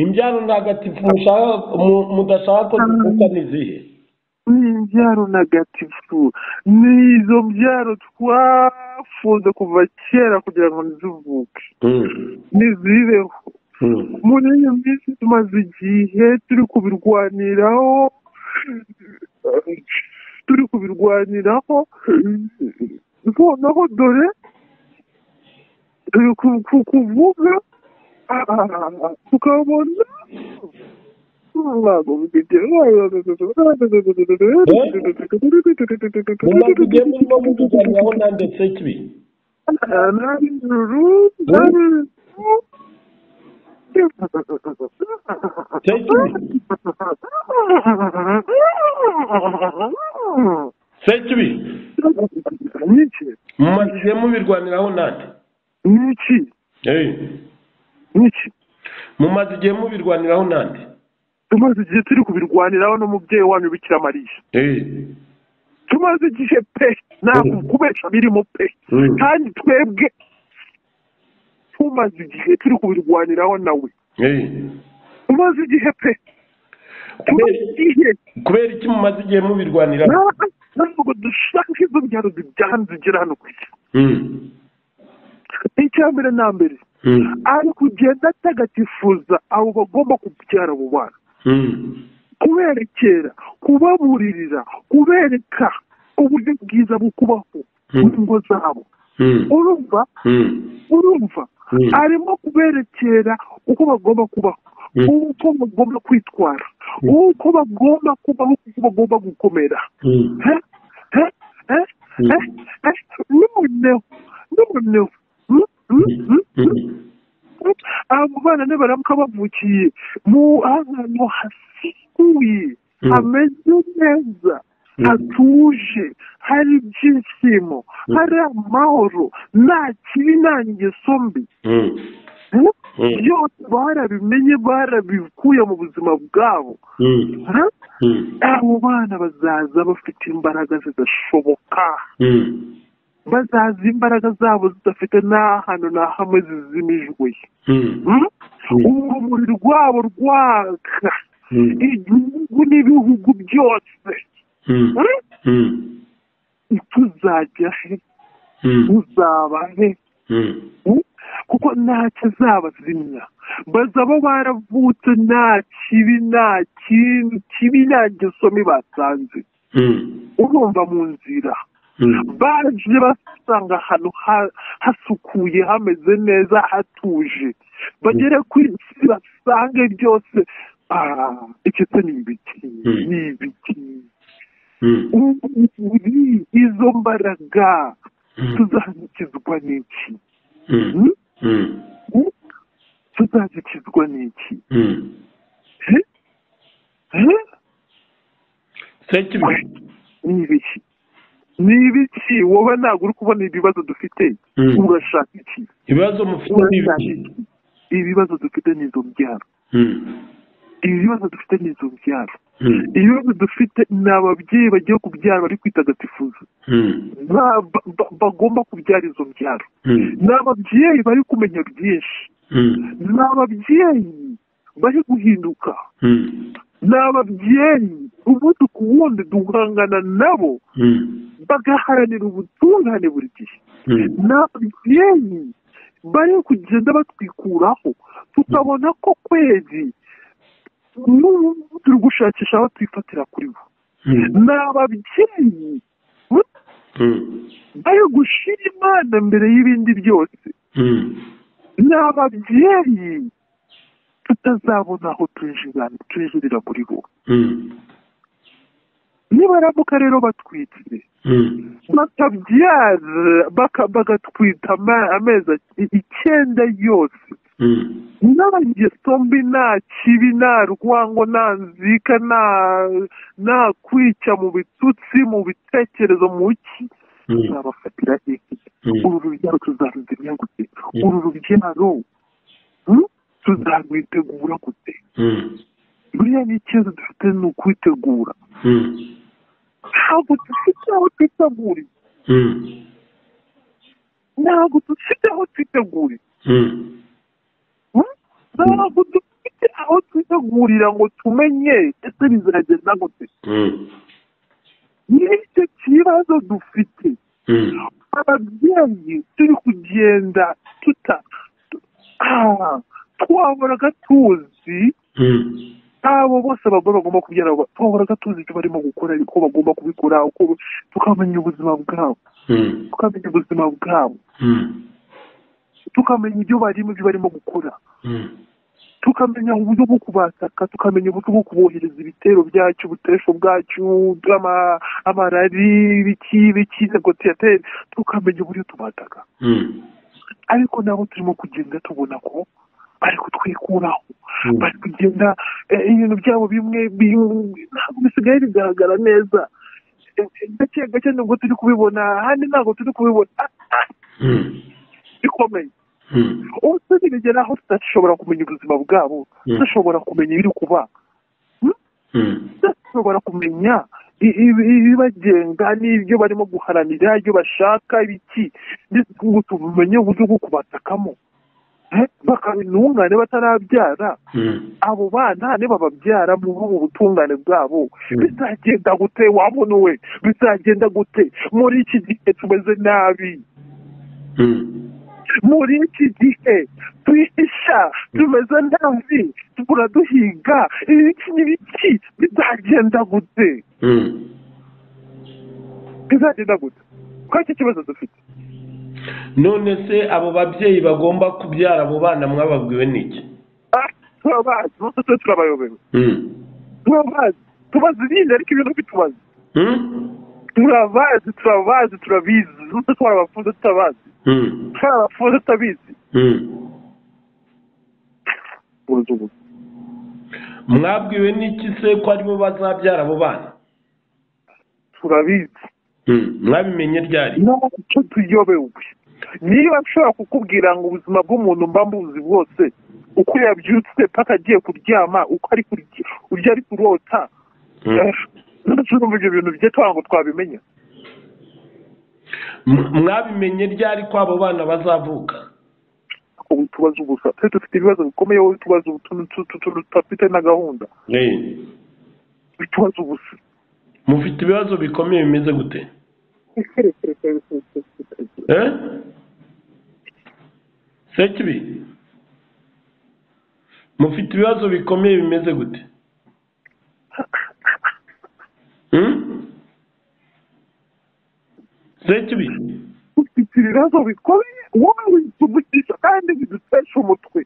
imbyaro ntagatifu mushaka- mu- mudashaka ko zivuka ni izihe ni imbyaro ntagatifu ni izo mbyaro twafunze kuva kera kugira ngo ntizivuke Hmm. ntizibeho Hmm. muri iyi minsi tumaze igihe turi kubirwaniraho turi kubirwaniraho noneho dore turi ku- ku- kuvuga tukabona mumaze igihe murimo muvuganaho nanditse kibi se kibi niki mumaze igihe mubirwaniraho nande niki Eh, niki mumaze igihe mubirwaniraho nande tumaze igihe turi kubirwaniraho n'umubyeyi wanyu bikira mariya Eh, tumaze igihe pe ntabwo kubesha birimo pe Mm. kandi twebwe tumaze igihe turi kubirwaniraho nawe eh. tumaze igihe pe tumaze Kubera- igihe kubera iki mumaze igihe mubirwaniraho Na- ntabwo dushaka izo byaro zibyanze zigera hano ku isi Mm, icya mbere na mbere mm, ari kugenda atagatifuza abo bagomba kubyara abo bana mm. kuberekera kubaburirira kubereka uburyo bwiza bwo kubaho mu ngo zabo Mm, urumva mm, urumva Mm. arimo kuberekera uko bagomba kubaho Mm. uko bagomba kwitwara uko bagomba kubaho uko bagomba gukomera mm, Eh? Eh? Eh? Mm. Eh? Eh? noneho noneho Mm? Mm? Mm? mm. Mm. abo bana nibaramuka bavukiye mu ahantu hasukuye Mm. hameze neza Mm. hatuje hari ibyishimo hari amahoro nta kibi nta ngeso mbi Mm, Mm? Mm. byose barabimenye barabikuye mu buzima bwabo mm, Mm? mm, abo bana bazaza bafite imbaraga zidashoboka mm, bazaza imbaraga zabo zidafite n'ahantu na hamwe zizimijwe mm, Mm? Mm. urumuri rwabo rwaka mm, igihugu n'ibihugu byose mm, Mm? mm, tuzajya he mm, tuzaba he mm. Mm? kuko nta kizabazimya bazaba baravutse nta kibi nta kintu kibi nta ngeso mbi basanze Mm, urumva mu nzira mm, baje basanga ahantu ha- hasukuye hameze neza hatuje bagere ku isi basange byose ah, iki se ni ibiki Mm. ni ibiki mm, uri izo mbaraga mm, tuzashyikizwa n'iki mm, Mm? mm, Mm? tuzashyikizwa n'iki mm. Eh? Eh? Sekibi. ni ibiki ni ibiki wowe ntabwo uri kubona ibibazo dufite Mm. urashaka iki ibibazo mufite ni urashaka ibiki iki ibibazo dufite ni izo mbyaro Mm, ibibazo dufite ni izo mbyaro mm, ibibazo dufite ni ababyeyi bagiye kubyara bari kwitagatifuza mm, Ba- ba- ba- bagomba kubyara izo mbyaro mm, ni ababyeyi bari kumenya byinshi mm, ni ababyeyi bari guhinduka mm, ni ababyeyi umunsi ku wundi duhangana nabo mm, bagaharanira ubutungane buri gihe mm, ni ababyeyi bari kugenda batwikuraho tukabona ko kwezi n'ubu turi gushakisha aho twifatira kuri bo mm, ni ababyeyi mm, bari gushira imana mbere y'ibindi byose mm. ni ababyeyi tutazabona aho twinjira twinjirira muri bo Mm, nibaramuka rero batwitse mm, bakabyara baka- bagatwita ama- amezi i- icyenda yose mm, nta ngeso mbi nta kibi nta rwango nta nzika nta nta kwica mu bitutsi mu bitekerezo mu ki mm, tuzabafatira iki mm, uru rubyaro tuzaruzimya gute uru rubyaro hmm? tuzarwitegura gute mm, buriya ni ikibazo dufite ni ukwitegura mm, ntabwo dufite aho twiteguriye mm, ntabwo dufite aho twiteguriye mm, Hmm? ntabwo dufite aho twitegurira ngo tumenye ese bizagenda gute mm, n'icyo kibazo dufite mm. ababyeyi turi kugenda tuta tu- ah, twahoraga tuzi Mm, abo bose abagore bagomba kubyara abo- twahoraga tuzi icyo barimo gukora uko bagomba kubikora uko tukamenya ubuzima bwabo mm, tukamenya ubuzima bwabo mm, tukamenya ibyo barimo ibyo barimo gukora tukamenya uburyo bwo kubataka tukamenya uburyo bwo kubohereza ibitero byacu ubuteresho bwacu amarari ibiki ibiki negosiyateri tukamenya uburyo tubataka ariko nabo turimo kugenda tubona ko bari kutwikuraho bari kugenda ibintu byabo bimwe ntabwo bisigaye bigaragara neza gake gake nubwo turi kubibona ahandi ntabwo turi kubibona bikomeye ubu tuzigera aho tudashobora kumenya ubuzima bwabo tudashobora kumenya ibiri kuba tudashobora kumenya ibibagenga n'ibyo barimo guharanira ibyo bashaka ibiki ngo tumenye uburyo bwo kubatakamo bakabintungane batarabyara abo bana nibababyara mu butungane bwabo bizagenda gute wabona we bizagenda gute muri iki gihe tumeze nabi muri iki gihe twihisha tumeze nabi turaduhiga ibiki n'ibiki bizagenda gute bizagenda gute ko iki kibazo dufite none se abo babyeyi bagomba kubyara abo bana mwababwiwe n'iki turabazi bose turabayobewe turabazi tubazi ibindi ariko ibintu bitubazi turabazi turabazi turabizi bose twarabafunze tutabazi twarabafunze tutabizi mwabwiwe n'iki se ko aribo bazabyara abo bana turabizi mwabimenye ryari ntacyo tuyobewe niba nshobora kukubwira ngo ubuzima bw'umuntu mba mbuzi bwose uko yabyutse paka agiye kuryama uko ari kurya ari kurota ibyo bintu bye twaba ngo twabimenya mwabimenye ryari ko abo bana bazavuka ubu tubaza ubusa twe dufite ibibazo bikomeye wowe tubaza utuntu tudafite na gahunda tubaza ubusa mufite ibibazo bikomeye bimeze gute sekibi mufite ibibazo bikomeye bimeze gute sekibi ufite ibibazo bikomeye wowe tugucisha kandi bidutesha umutwe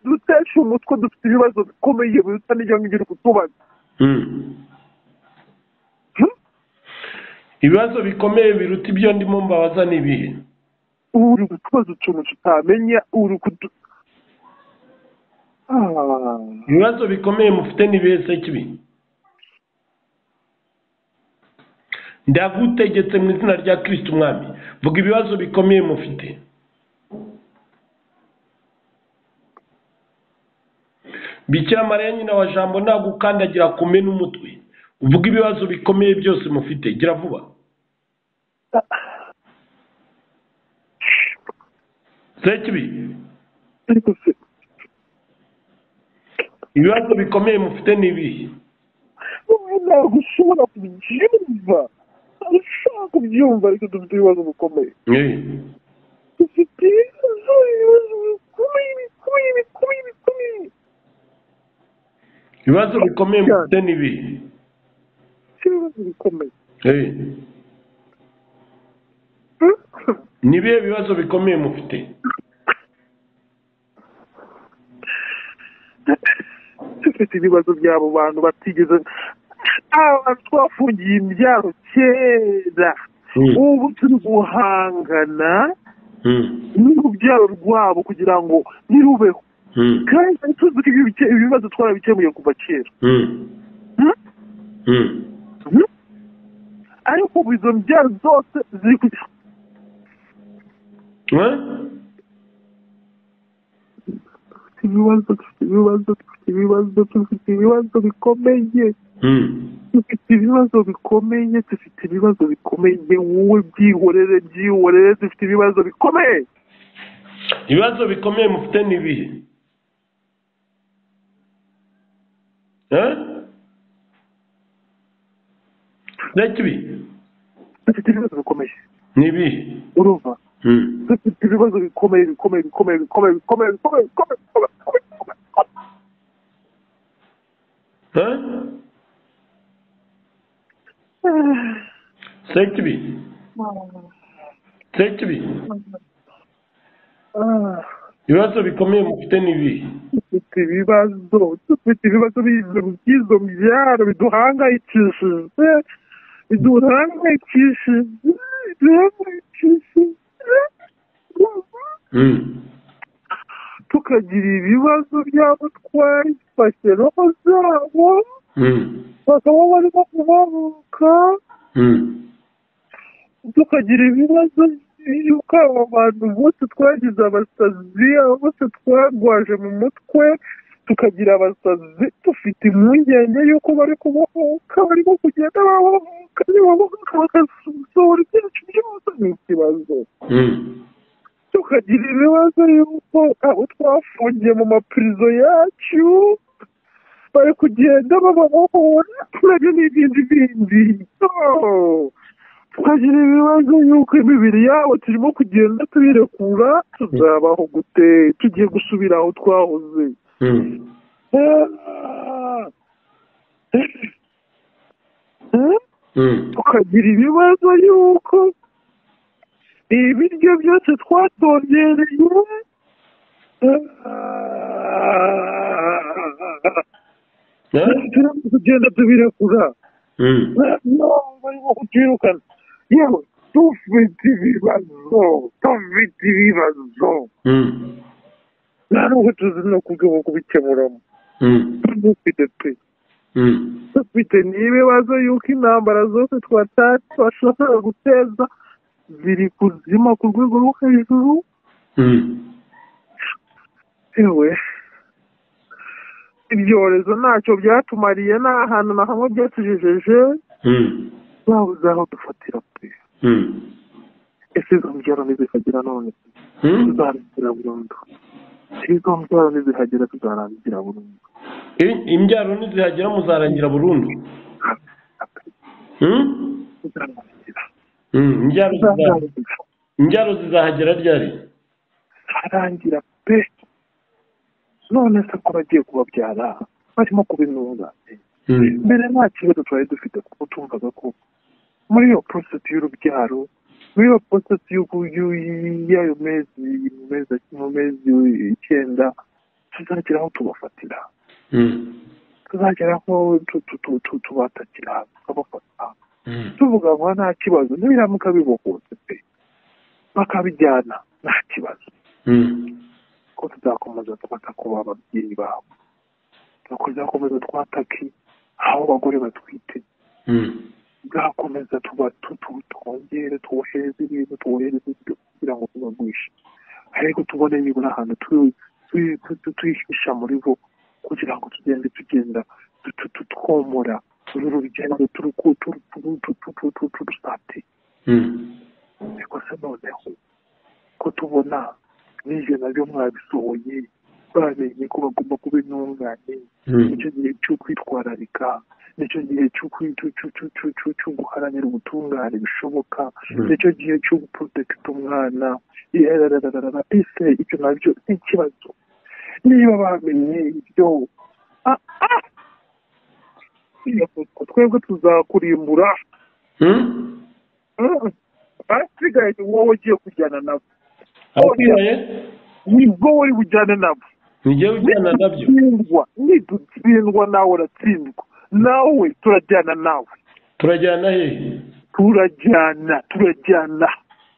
dutesha umutwe dufite ibibazo bikomeye biruta n'ibyo ngibyo uri kutubaza ibibazo bikomeye biruta ibyo ndimo mbabaza ni ibihe uri kutubaza utuntu tutamenya uri kudu ibibazo bikomeye mufite ni ibihe se kibi ndagutegetse mu izina rya kirisiti umwami vuga ibibazo bikomeye mufite bikira mariya nyina wa jambo ntabwo ukandagira ku mena umutwe uvuga ibibazo bikomeye byose mufite gira vuba sekibi ibibazo bikomeye mufite ni ibihe ntabwo ushobora kubyumva ntabwo ushobora kubyumva ariko dufite ibibazo bikomeye dufite ibibazo bikomeye bikomeye bikomeye bikomeye ibibazo bikomeye mufite ni ibihe ibibazo bikomeye ni ibihe bibazo bikomeye mufite dufite ibibazo by'abo bantu batigeze aba twafungiye imbyaro kera ubu turi guhangana n'urubyaro rwabo kugira ngo nirubeho kandi tuzi ko ibibazo twarabikemuye kuva kera ariko ubu izo mbyaro zose ziri kujya ibibazo dufite ibibazo dufite ibibazo dufite ibibazo bikomeye dufite ibibazo bikomeye dufite ibibazo bikomeye wowe byihorere byihorere dufite ibibazo bikomeye ibibazo bikomeye mufite ni ibihe ntakibi dufite ibibazo bikomeye ni ibihe urumva dufite ibibazo bikomeye bikomeye bikomeye bikomeye bikomeye bikomeye bikomeye sekibi sekibi ibibazo bikomeye mufite ni ibi dufite ibibazo dufite ibibazo by'izo byaro biduhangayikishije biduhangayikishije biduhangayikishije tukagira ibibazo by'abo twayifashe roho zabo bakaba barimo kubabuka tukagira ibibazo yuko abo bantu bose twagize abasazi abo bose twarwaje mu mutwe tukagira abasazi dufite impungenge y'uko bari kubohoka barimo kugenda babohoka nibabohoka bakasohora ibyacu byose ni ikibazo tukagira ibibazo y'uko abo twafungiye mu mapirizo yacu bari kugenda bababohora nabyo ni ibindi bindi tukagira ibibazo y'uko imibiri yabo turimo kugenda tubirekura tuzabaho gute tugiye gusubira aho twahoze tukagira ibibazo y'uko ibiryo byose twatwongereye turimo kugenda tubirekura ntabwo barimo kutirukana yewe dufite ibibazo dufite ibibazo nta n'ubwo tuzi no kubyo kubikemuramo dufite pe dufite n'ibibazo y'uko intambara zose twatari twashobora guteza ziri kuzima ku rwego rwo hejuru yewe ibyorezo ntacyo byatumariye nta hantu na hamwe byatugejeje babuze aho dufatira pe ese izo mbyaro ntizihagera none tuzarangira burundu izo mbyaro ntizihagera tuzarangira burundu imbyaro ntizihagera muzarangira burundu tuzarangira Mm, imbyaro ziza- tuzarangira imbyaro zizahagera ryari tuzarangira pe none se ko bagiye kubabyara barimo kubinura mbere nta kibazo twari dufite kuko tumvaga ko muri iyo porosesi y'urubyaro muri iyo porosesi y'uku- y'u- y'ayo mezi mu mezi- mu mezi icyenda tuzagera aho tubafatira tuzagera aho tu- tu- tu- tu- tubatakira tukabafata tuvuga ngo nta kibazo n'ibiramuka bibohotse pe bakabijyana nta kibazo ko tuzakomeza twata ku bababyeyi babo nuko tuzakomeza twatake aho abagore batwite tuzakomeza tuba tu- tu- twongere twohereze ibintu twohereze ibyo kugira ngo tubagurishe ariko tubone nibura ahantu tu- tu- tu- tu- twihisha muri bo kugira ngo tugende tugenda tu- tu- tu- twomora uru rugendo turuku- turu- turu- tu- tu- tu- tu- turusate ariko se noneho ko tubona n'ibyo nabyo mwabisohoye bamenye ko bagomba kuba intungane nicyo gihe cyo kwitwararika nicyo gihe cyo kwi- cyo- cyo- cyo- cyo- cyo- cyo guharanira ubutungane bishoboka nicyo gihe cyo guprotekita umwana yerarararara ese ibyo nabyo ni ikibazo niba bamenye ibyo ah, ah! twebwe tuzakurimbura Mm. ahasigaye ni wowe ugiye kujyana nabo abasigaye ni wowe bujyane nabo nijye ujyana nabyo nidutsindwa nidutsindwa nawe uratsindwa nawe turajyana nawe turajyana hehe turajyana turajyana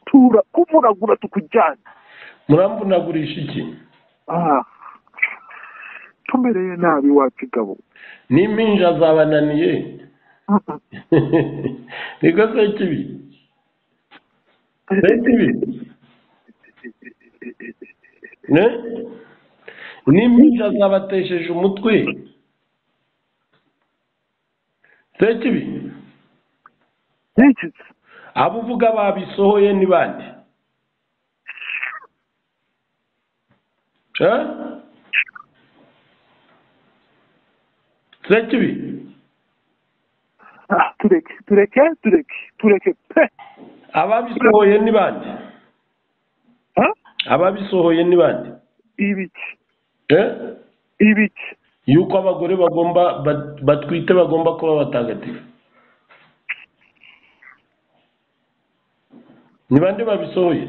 tura kuvunagura tukujyana muramvunagurisha iki Ah. tumereye nabi wacu gabo n'impinja zabananiye niko se kibi se kibi ne n'impinja zabatesheje umutwe se kibi yicitse abo uvuga babisohoye ni bande Eh? se kibi Ah, tureke tureke tureke tureke pe ababisohoye ni bande Ah, ababisohoye ni bande ibiki Eh? ibiki yuko abagore bagomba bat- batwite bagomba kuba batagatifu ni bande babisohoye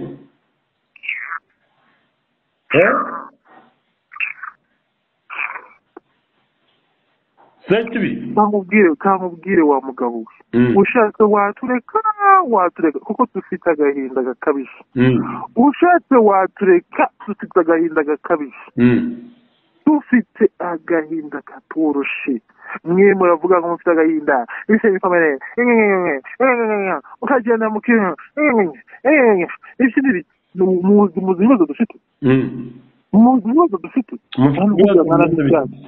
sekibi kamubwire kamubwire wa mugabo we ushatse watureka watureka kuko dufite agahinda gakabije ushatse watureka dufite agahinda gakabije dufite agahinda katoroshe mwe muravuga ngo mufite agahinda ise bikomere ukagenda mu kintu ikindi muzi ibibazo dufite muzi ibibazo dufite nta nubwo byangana n'ibyanyu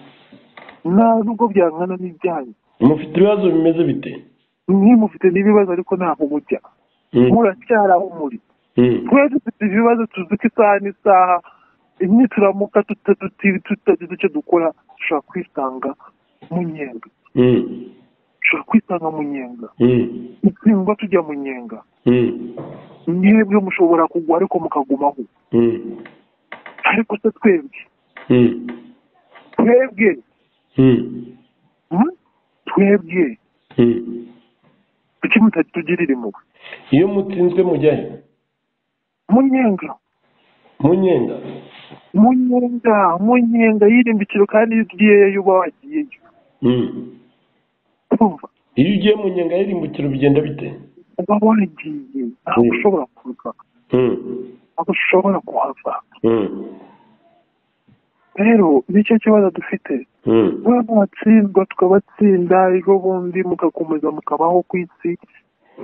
nta nubwo byangana n'ibyanyu mufite ibibazo bimeze bite mwe mufite n'ibibazo ariko ntaho mujya muracyari aho muri twe dufite ibibazo tuzuka isaha n'isaha imwe turamuka tutagize icyo dukora dushobora kwisanga mu nyenga dushobora kwisanga mu nyenga gutsindwa tujya mu nyenga mwebwe mushobora kugwa ariko mukagumaho ariko se twebwe twebwe twebwe kuki mutatugirira impuhwe iyo mutsinzwe mujya he mu nyenga mu nyenga mu nyenga mu nyenga y'irimbikiro kandi iyo ugiyeyo uba wagiyeyo kumva iyo ugiye mu nyenga y'irimbukiro bigenda bite uba wagiye ntabwo ushobora kuva ntabwo ushobora kuhava rero nicyo kibazo dufite buriya ntiwatsindwa tukabatsinda ejo bundi mugakomeza mukabaho ku isi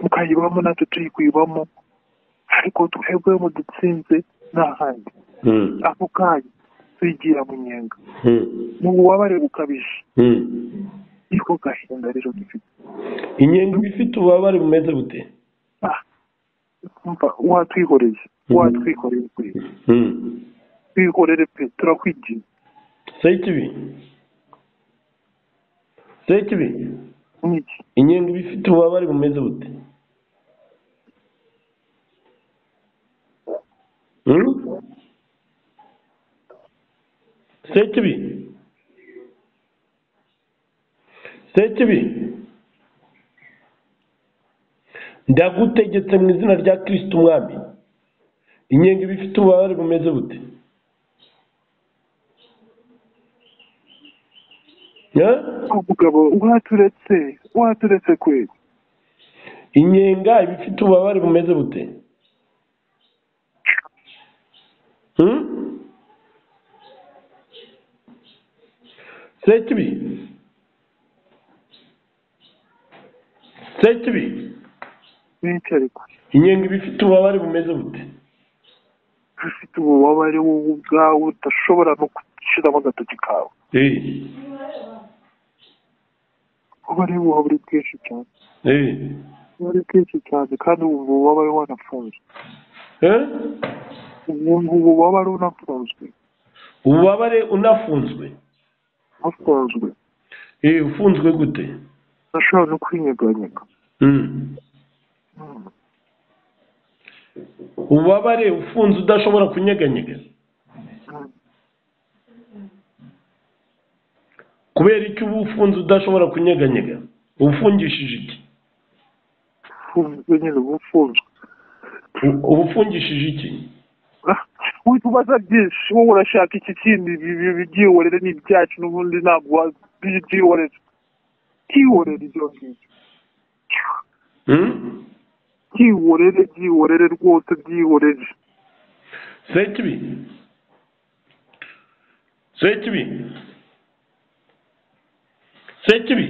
mukayibamo natwe tuyikuyibamo ariko twebwe mudutsinze n'ahandi ako kanya twigira mu nyenga ni ububabare bukabije niko gahinda rero dufite inyenga iba ifite ububabare bumeze bute watwihoreye watwikoreye kuri twihorere pe turakwigira sekibi sekibi n'iki inyenga iba ifite ububabare bumeze bute sekibi sekibi ndagutegetse mu izina rya kirisiti umwami inyenga iba ifite ububabare bumeze bute umugabo waturetse waturetse kweli inyenga iba ifite ububabare bumeze bute sekibi sekibi benshi ariko inyenga iba ifite ububabare bumeze bute ufite ububabare wowe ubwawe udashobora no gushyiramo agatoki kawe Eh, ububabare buba buri bwinshi cyane eh, buba ari bwinshi cyane kandi ubu ububabare wanafunzwe eh? ubu ngubu ububabare unafunzwe ububabare unafunzwe ufunzwe Eh, ufunzwe gute udashobora no kwinyeganyega Mm. Mm. ububabare ufunze udashobora kunyeganyega Mm. kubera icyo uba ufunze udashobora kunyeganyega ubufungishije iki ufunzwe nyine uba ufunzwe U- ubufungishije iki witubaza byinshi wowe urashaka iki kindi byihorere ni ibyacu n'ubundi ntabwo byihorere byihorere ibyo ngibyo Mm? byihorere byihorere rwose byihorere sekibi sekibi sekibi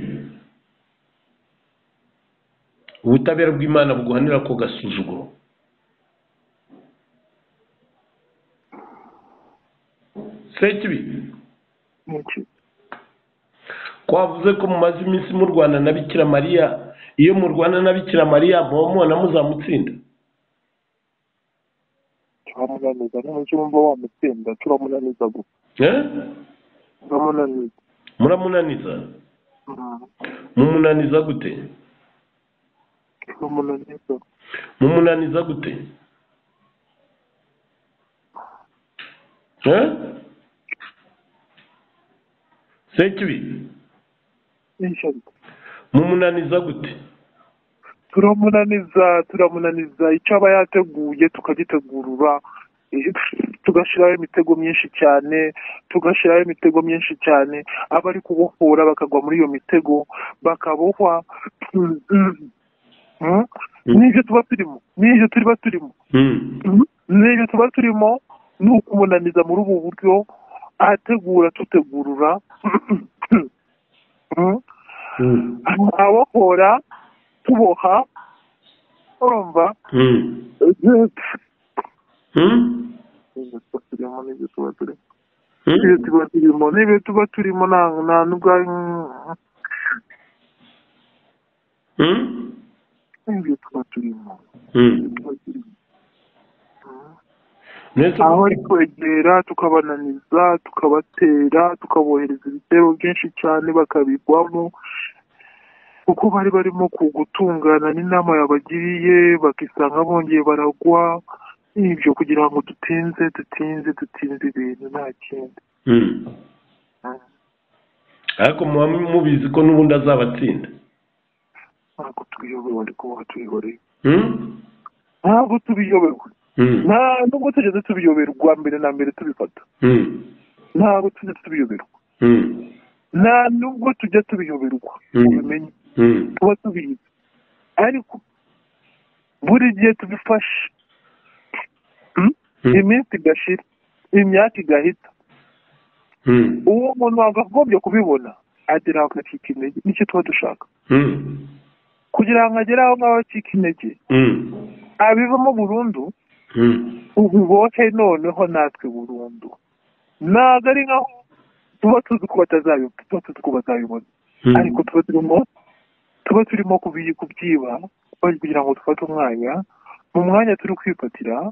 ubutabera bw'imana buguhanira ko gasuzuguro sekibi Niki? twavuze ko mumaze iminsi murwana na bikira mariya iyo murwana na bikira mariya muba mubona muzamutsinda turamunaniza n'umujyi wumva wamutsinda turamunaniza gusa Eh? turamunaniza muramunaniza Mm. mumunaniza gute turamunaniza mumunaniza gute Eh? sekibi Nishari. mumunaniza gute turamunaniza turamunaniza icyo aba yateguye tukagitegurura Eh, tugashyiraho imitego myinshi cyane tugashyiraho imitego myinshi cyane abari kubohora bakagwa muri iyo mitego bakabohwa n'ibyo tuba turimo n'ibyo tuba turimo n'ibyo tuba turimo ni ukumunaniza muri ubu buryo ahategura tutegurura ababohora tuboha urumva turimo n'ibyo tuba turimo n'ibyo tuba turimo n'ibyo tuba turimo nta nubwo n'ibyo tuba turimo aho ari kwegera tukabananiza tukabatera tukabohereza ibitero byinshi cyane bakabigwamo kuko bari barimo gutungana n'inama yabagiriye bakisanga bongeye baragwa ibyo kugira ngo dutinze dutinze dutinze ibintu nta kindi ariko muba mubizi ko n'ubundi azabatsinda ntabwo tubiyobewe ariko muba tubiyobewe ntabwo tubiyobewe nta nubwo tugeze tubiyoberwa mbere na mbere tubifata ntabwo tujya tubiyoberwa nta nubwo tujya tubiyoberwa ubimenye tuba tubizi ariko buri gihe tubifashe iminsi igashira imyaka igahita uwo muntu wakagombye kubibona agera aho agacika intege nicyo tuba dushaka kugira ngo agere aho ngaho acika intege abivamo burundu ubibohe noneho natwe burundu ntabwo ari nkaho tuba tuzi ko batazabibona tuba tuzi ko bazabibona ariko tuba turimo tuba turimo kubyiba kugira ngo dufate umwanya mu mwanya turi kwifatira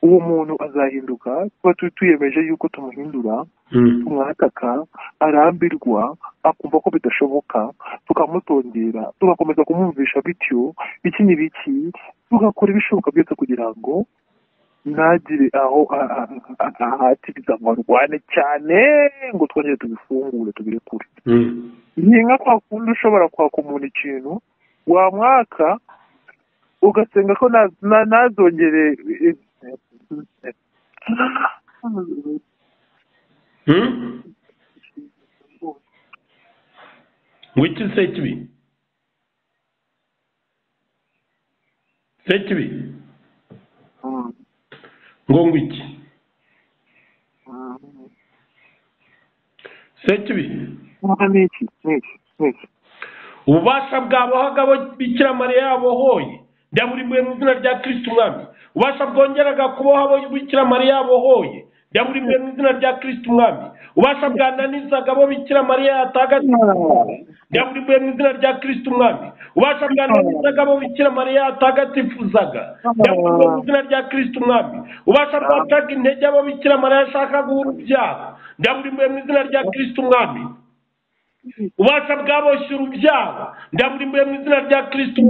uwo muntu azahinduka tuba tuyemeje yuko tumuhindura tumwataka arambirwa akumva ko bidashoboka tukamutongera tugakomeza kumwumvisha bityo iki ni biki tugakora ibishoboka byose kugira ngo ntagire aho ahatiriza ngo arwane cyane ngo twongere tubifungure tubirekure ni nka kwa kundi ushobora kwaka umuntu ikintu wamwaka ugasenga ko ntazongere wiki se kibi se kibi ngo ngwiki se kibi n'iki n'iki n'iki ububasha bwabohaga bikira mariya yabohoye ndaburimuye mu izina rya kirisiti umwami ubasha bwongeraga kuboha abo bikira mariya yabohoye ndaburimuye mu izina rya kirisiti umwami ubasha bwananizaga abo bikira mariya yatagatifuza ndaburimuye mu izina rya kirisiti umwami ubasha bwananizaga abo bikira mariya yatagatifuzaga ndaburimuye mu izina rya kirisiti umwami ubasha bwacaga intege abo bikira mariya yashakaga urubyaro ndaburimuye mu izina rya kirisiti umwami ubasha bwaboshye urubyaro ndaburimbuye mu izina rya kirisito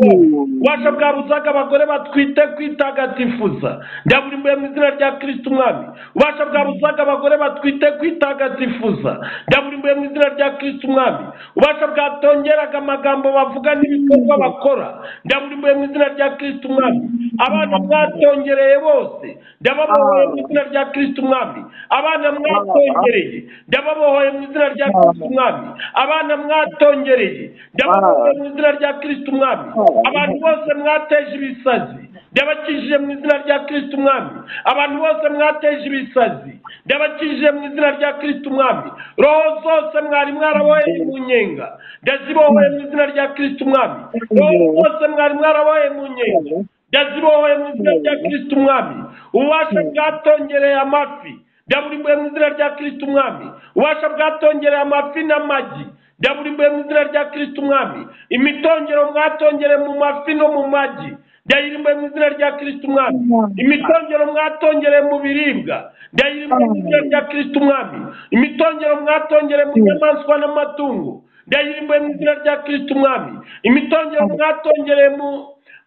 ubasha bwabuzaga abagore batwite kwitagatifuza ndaburimbuye mu izina rya kirisito umwami ubasha bwabuzaga abagore batwite kwitagatifuza ndaburimbuye mu izina rya kirisito umwami ubasha bwatongeraga amagambo bavuga n'ibikorwa bakora ndaburimbuye mu izina rya kirisito umwami abana mwatongereye bose ndababohoye mu izina rya kirisito umwami abana mwatongereye ndababohoye mu izina rya kirisito umwami abana mwatongereye ndababohoye mu izina rya kirisito umwami abantu bose mwateje ibisazi ndabakijije mu izina rya kirisito umwami abantu bose mwateje ibisazi ndabakijije mu izina rya kirisito umwami roho zose mwari mwaraboheye mu nyenga ndazibohoye mu izina rya kirisito umwami roho zose mwari mwaraboheye mu nyenga ndazibohoye mu izina rya kirisito umwami ububasha bwatongereye amafi ndaburimbuye mu izina rya kirisito umwami ubasha bwatongereye amafi n'amagi ndaburimbuye mu izina rya kirisito umwami imitongero mwatongereye mu mafi no mu magi ndayirimbuye mu izina rya kirisito umwami imitongero mwatongereye mu biribwa ndayirimbuye mu izina rya kirisito umwami imitongero mwatongereye mu nyamaswa n'amatungo ndayirimbuye mu izina rya kirisito umwami imitongero mwatongereye mu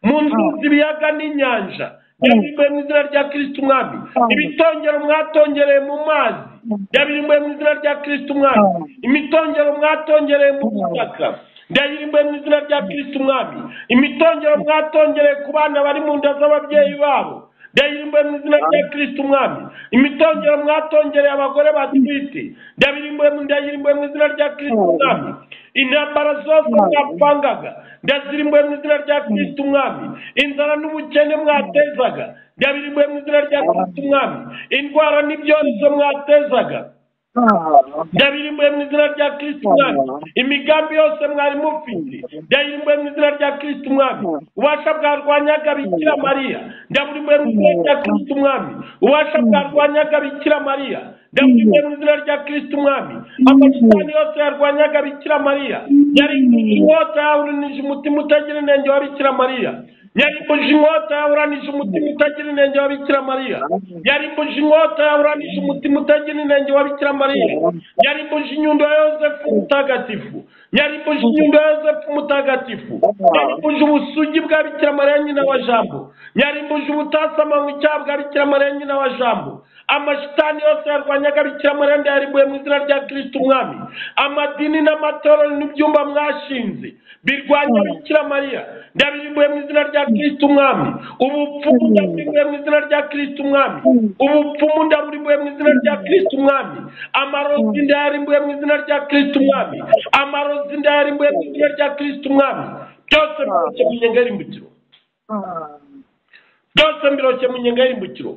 mu nzuzi ibiyaga n'inyanja byabirimbuye mu izina rya kirisita umwami ibitongero mwatongereye mu mazi byabirimbuye mu izina rya kirisita umwami imitongero mwatongereye mu butaka byabirimbuye mu izina rya kirisita umwami imitongero mwatongereye ku bana bari mu nda z'ababyeyi babo ndabirimbwe mu izina rya kirisiti umwami imitongero mwatongereye abagore batwite ndabirimbwe ndabirimbwe mu izina rya kirisiti umwami intambara zose mwapangaga ndazirimbuye mu izina rya kirisiti umwami inzara n'ubukene mwatezaga ndabirimbuye mu izina rya kirisiti umwami indwara n'ibyorezo mwatezaga ndabirimbuye mu izina rya kirisiti umwami imigambi yose mwari mufite ndayirimbuye mu izina rya kirisiti umwami ubasha bwarwanyaga bikira mariya ndaburimbuye mu izina rya kirisiti umwami ubasha bwarwanyaga bikira mariya ndaburimbuye mu izina rya kirisiti umwami amashitani yose yarwanyaga bikira mariya yari inkota yawurinije umutima utagira inenge wa bikira mariya yarimbuje inkota yawuranije umutima utagira inenge wa bikira mariya yarimbuje inkota yawuranije umutima utagira inenge wa bikira mariya yarimbuje inyundo ya yosefu mutagatifu yarimbuje inyundo ya yosefu mutagatifu yarimbuje ubusugi bwa bikira mariya nyina wa jambo yarimbuje ubutasamanywa icyaha bwa bikira mariya nyina wa jambo amashitani yose yarwanyaga bikira mariya ndayarimbuye mu izina rya kirisiti umwami amadini n'amatorero n'ibyumba mwashinze birwanya bikira mariya ndabirimbuye mu izina rya kirisiti umwami ubupfumu ndaburimbuye mu izina rya kirisiti umwami ubupfumu ndaburimbuye mu izina rya kirisiti umwami amarozi ndayarimbuye mu izina rya kirisiti umwami amarozi ndayarimbuye mu izina rya kirisiti umwami byose biroshye mu nyenga y'imbukiro byose biroshye mu nyenga y'imbukiro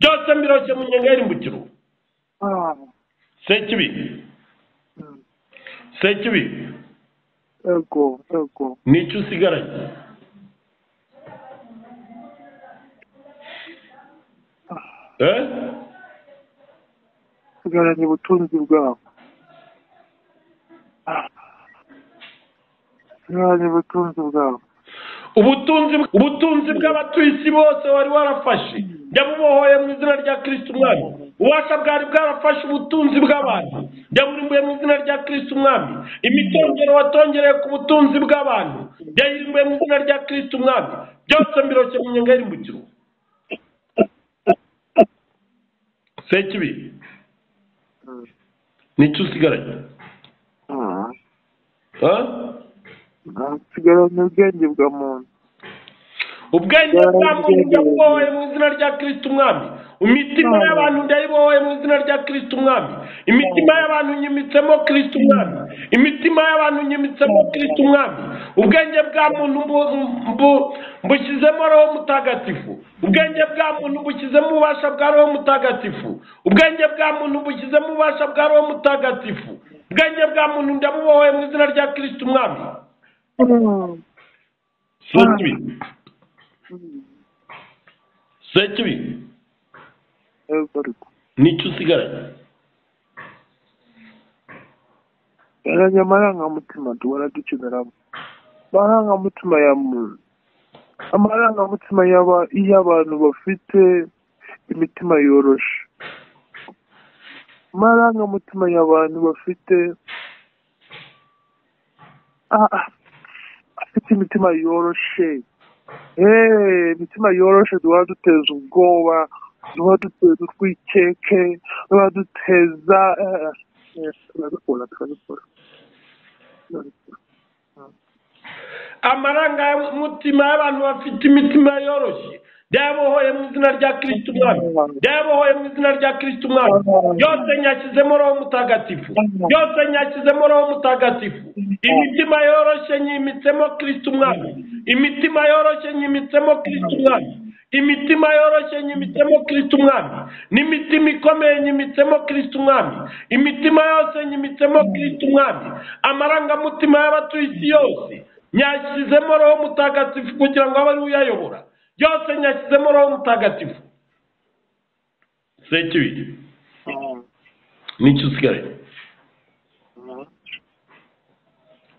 byose biroshye mu nyenga y'imbukiro sekibi sekibi ego ego nicyo usigaranye eh usigaranye ubutunzi bwabo usigaranye ubutunzi bwabo ubutunzi ubutunzi bw'abatuye isi bose wari warafashe ndabubohoye mu izina rya kirisiti umwami ubasha bwari bwarafashe ubutunzi bw'abantu ndaburimbuye mu izina rya kirisiti umwami imitongero watongereye ku butunzi bw'abantu ndayirimbuye mu izina rya kirisiti umwami byose mbiroshye mu nyenga y'irimbukiro sekibi nicyo usigaranye nsigaranye ubwenge bwa muntu ubwenge bwa muntu ndabubohoye mu izina rya kirisiti umwami imitima y'abantu ndayibohoye mu izina rya kirisiti umwami imitima y'abantu nyimitsemo kirisiti umwami imitima y'abantu nyimitsemo kirisiti umwami ubwenge bwa muntu mbushyizemo roho mutagatifu ubwenge bwa muntu mbushyizemo ububasha bwa roho mutagatifu ubwenge bwa muntu mbushyizemo ububasha bwa roho mutagatifu ubwenge bwa muntu ndabubohoye mu izina rya kirisiti umwami sekibi sekibi nicyo usigaranye yaranye amarangamutima ducunaramo amarangamutima ya muntu amarangamutima y'abantu bafite imitima yoroshe amarangamutima y'abantu bafite afite imitima yoroshe imitima yoroshe duhora duteza ubwoba duhora duteza urwikeke duhora duteza turabikora turabikora amarangamutima y'abantu bafite imitima yoroshye byabohoye mu izina rya kirisiti umwami byabohoye mu izina rya kirisiti umwami byose nyashyizemo roho mutagatifu byose nyashyizemo roho mutagatifu imitima yoroshye nyimitsemo kirisiti umwami imitima yoroshye nyimitsemo kirisiti umwami imitima yoroshye nyimitsemo kirisiti umwami n'imitima ikomeye nyimitsemo kirisiti umwami imitima yose nyimitsemo kirisiti umwami amarangamutima y'abatuye isi yose nyashyizemo roho mutagatifu kugira ngo abe ari uyayobora byose nyashyizemo roho mutagatifu sekibiri nicyo usigaye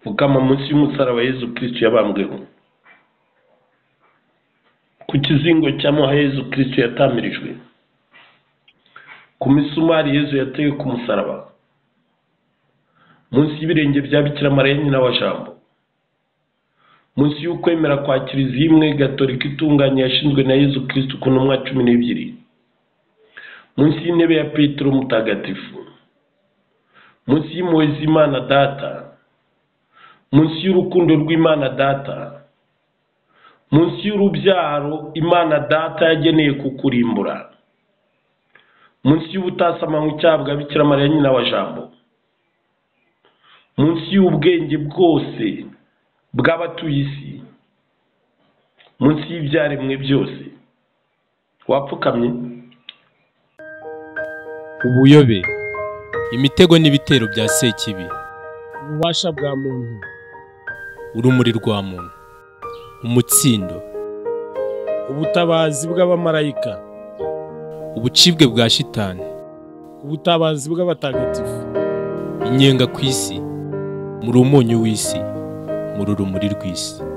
pfukama munsi y'umusaraba yezu kirisitu yabambweho ku kizingo cya muha yezu kirisitu yatamirijwe ku misumari yezu yateye ku musaraba munsi y'ibirenge bya bikira mariya nyina wa jambo munsi y'ukwemera kwa kiliziya imwe gatolika itunganye yashinzwe na yezu kirisitu ku ntumwa cumi n'ebyiri munsi y'intebe ya petero mutagatifu munsi y'impuhwe z'imana data munsi y'urukundo rw'imana data munsi y'urubyaro imana data yageneye kukurimbura munsi y'ubutasamankwa cyabwa bikira mariya nyina wa jambo munsi y'ubwenge bwose bw'abatuye isi munsi y'ibyaremwe byose wapfukamye ubuyobe imitego n'ibitero bya sekibi ububasha bwa muntu urumuri rwa muntu umutsindo ubutabazi bw'abamarayika ubucibwe bwa shitani ubutabazi bw'abatagatifu inyenga ku isi muri umunyu w'isi muri urumuri rw'isi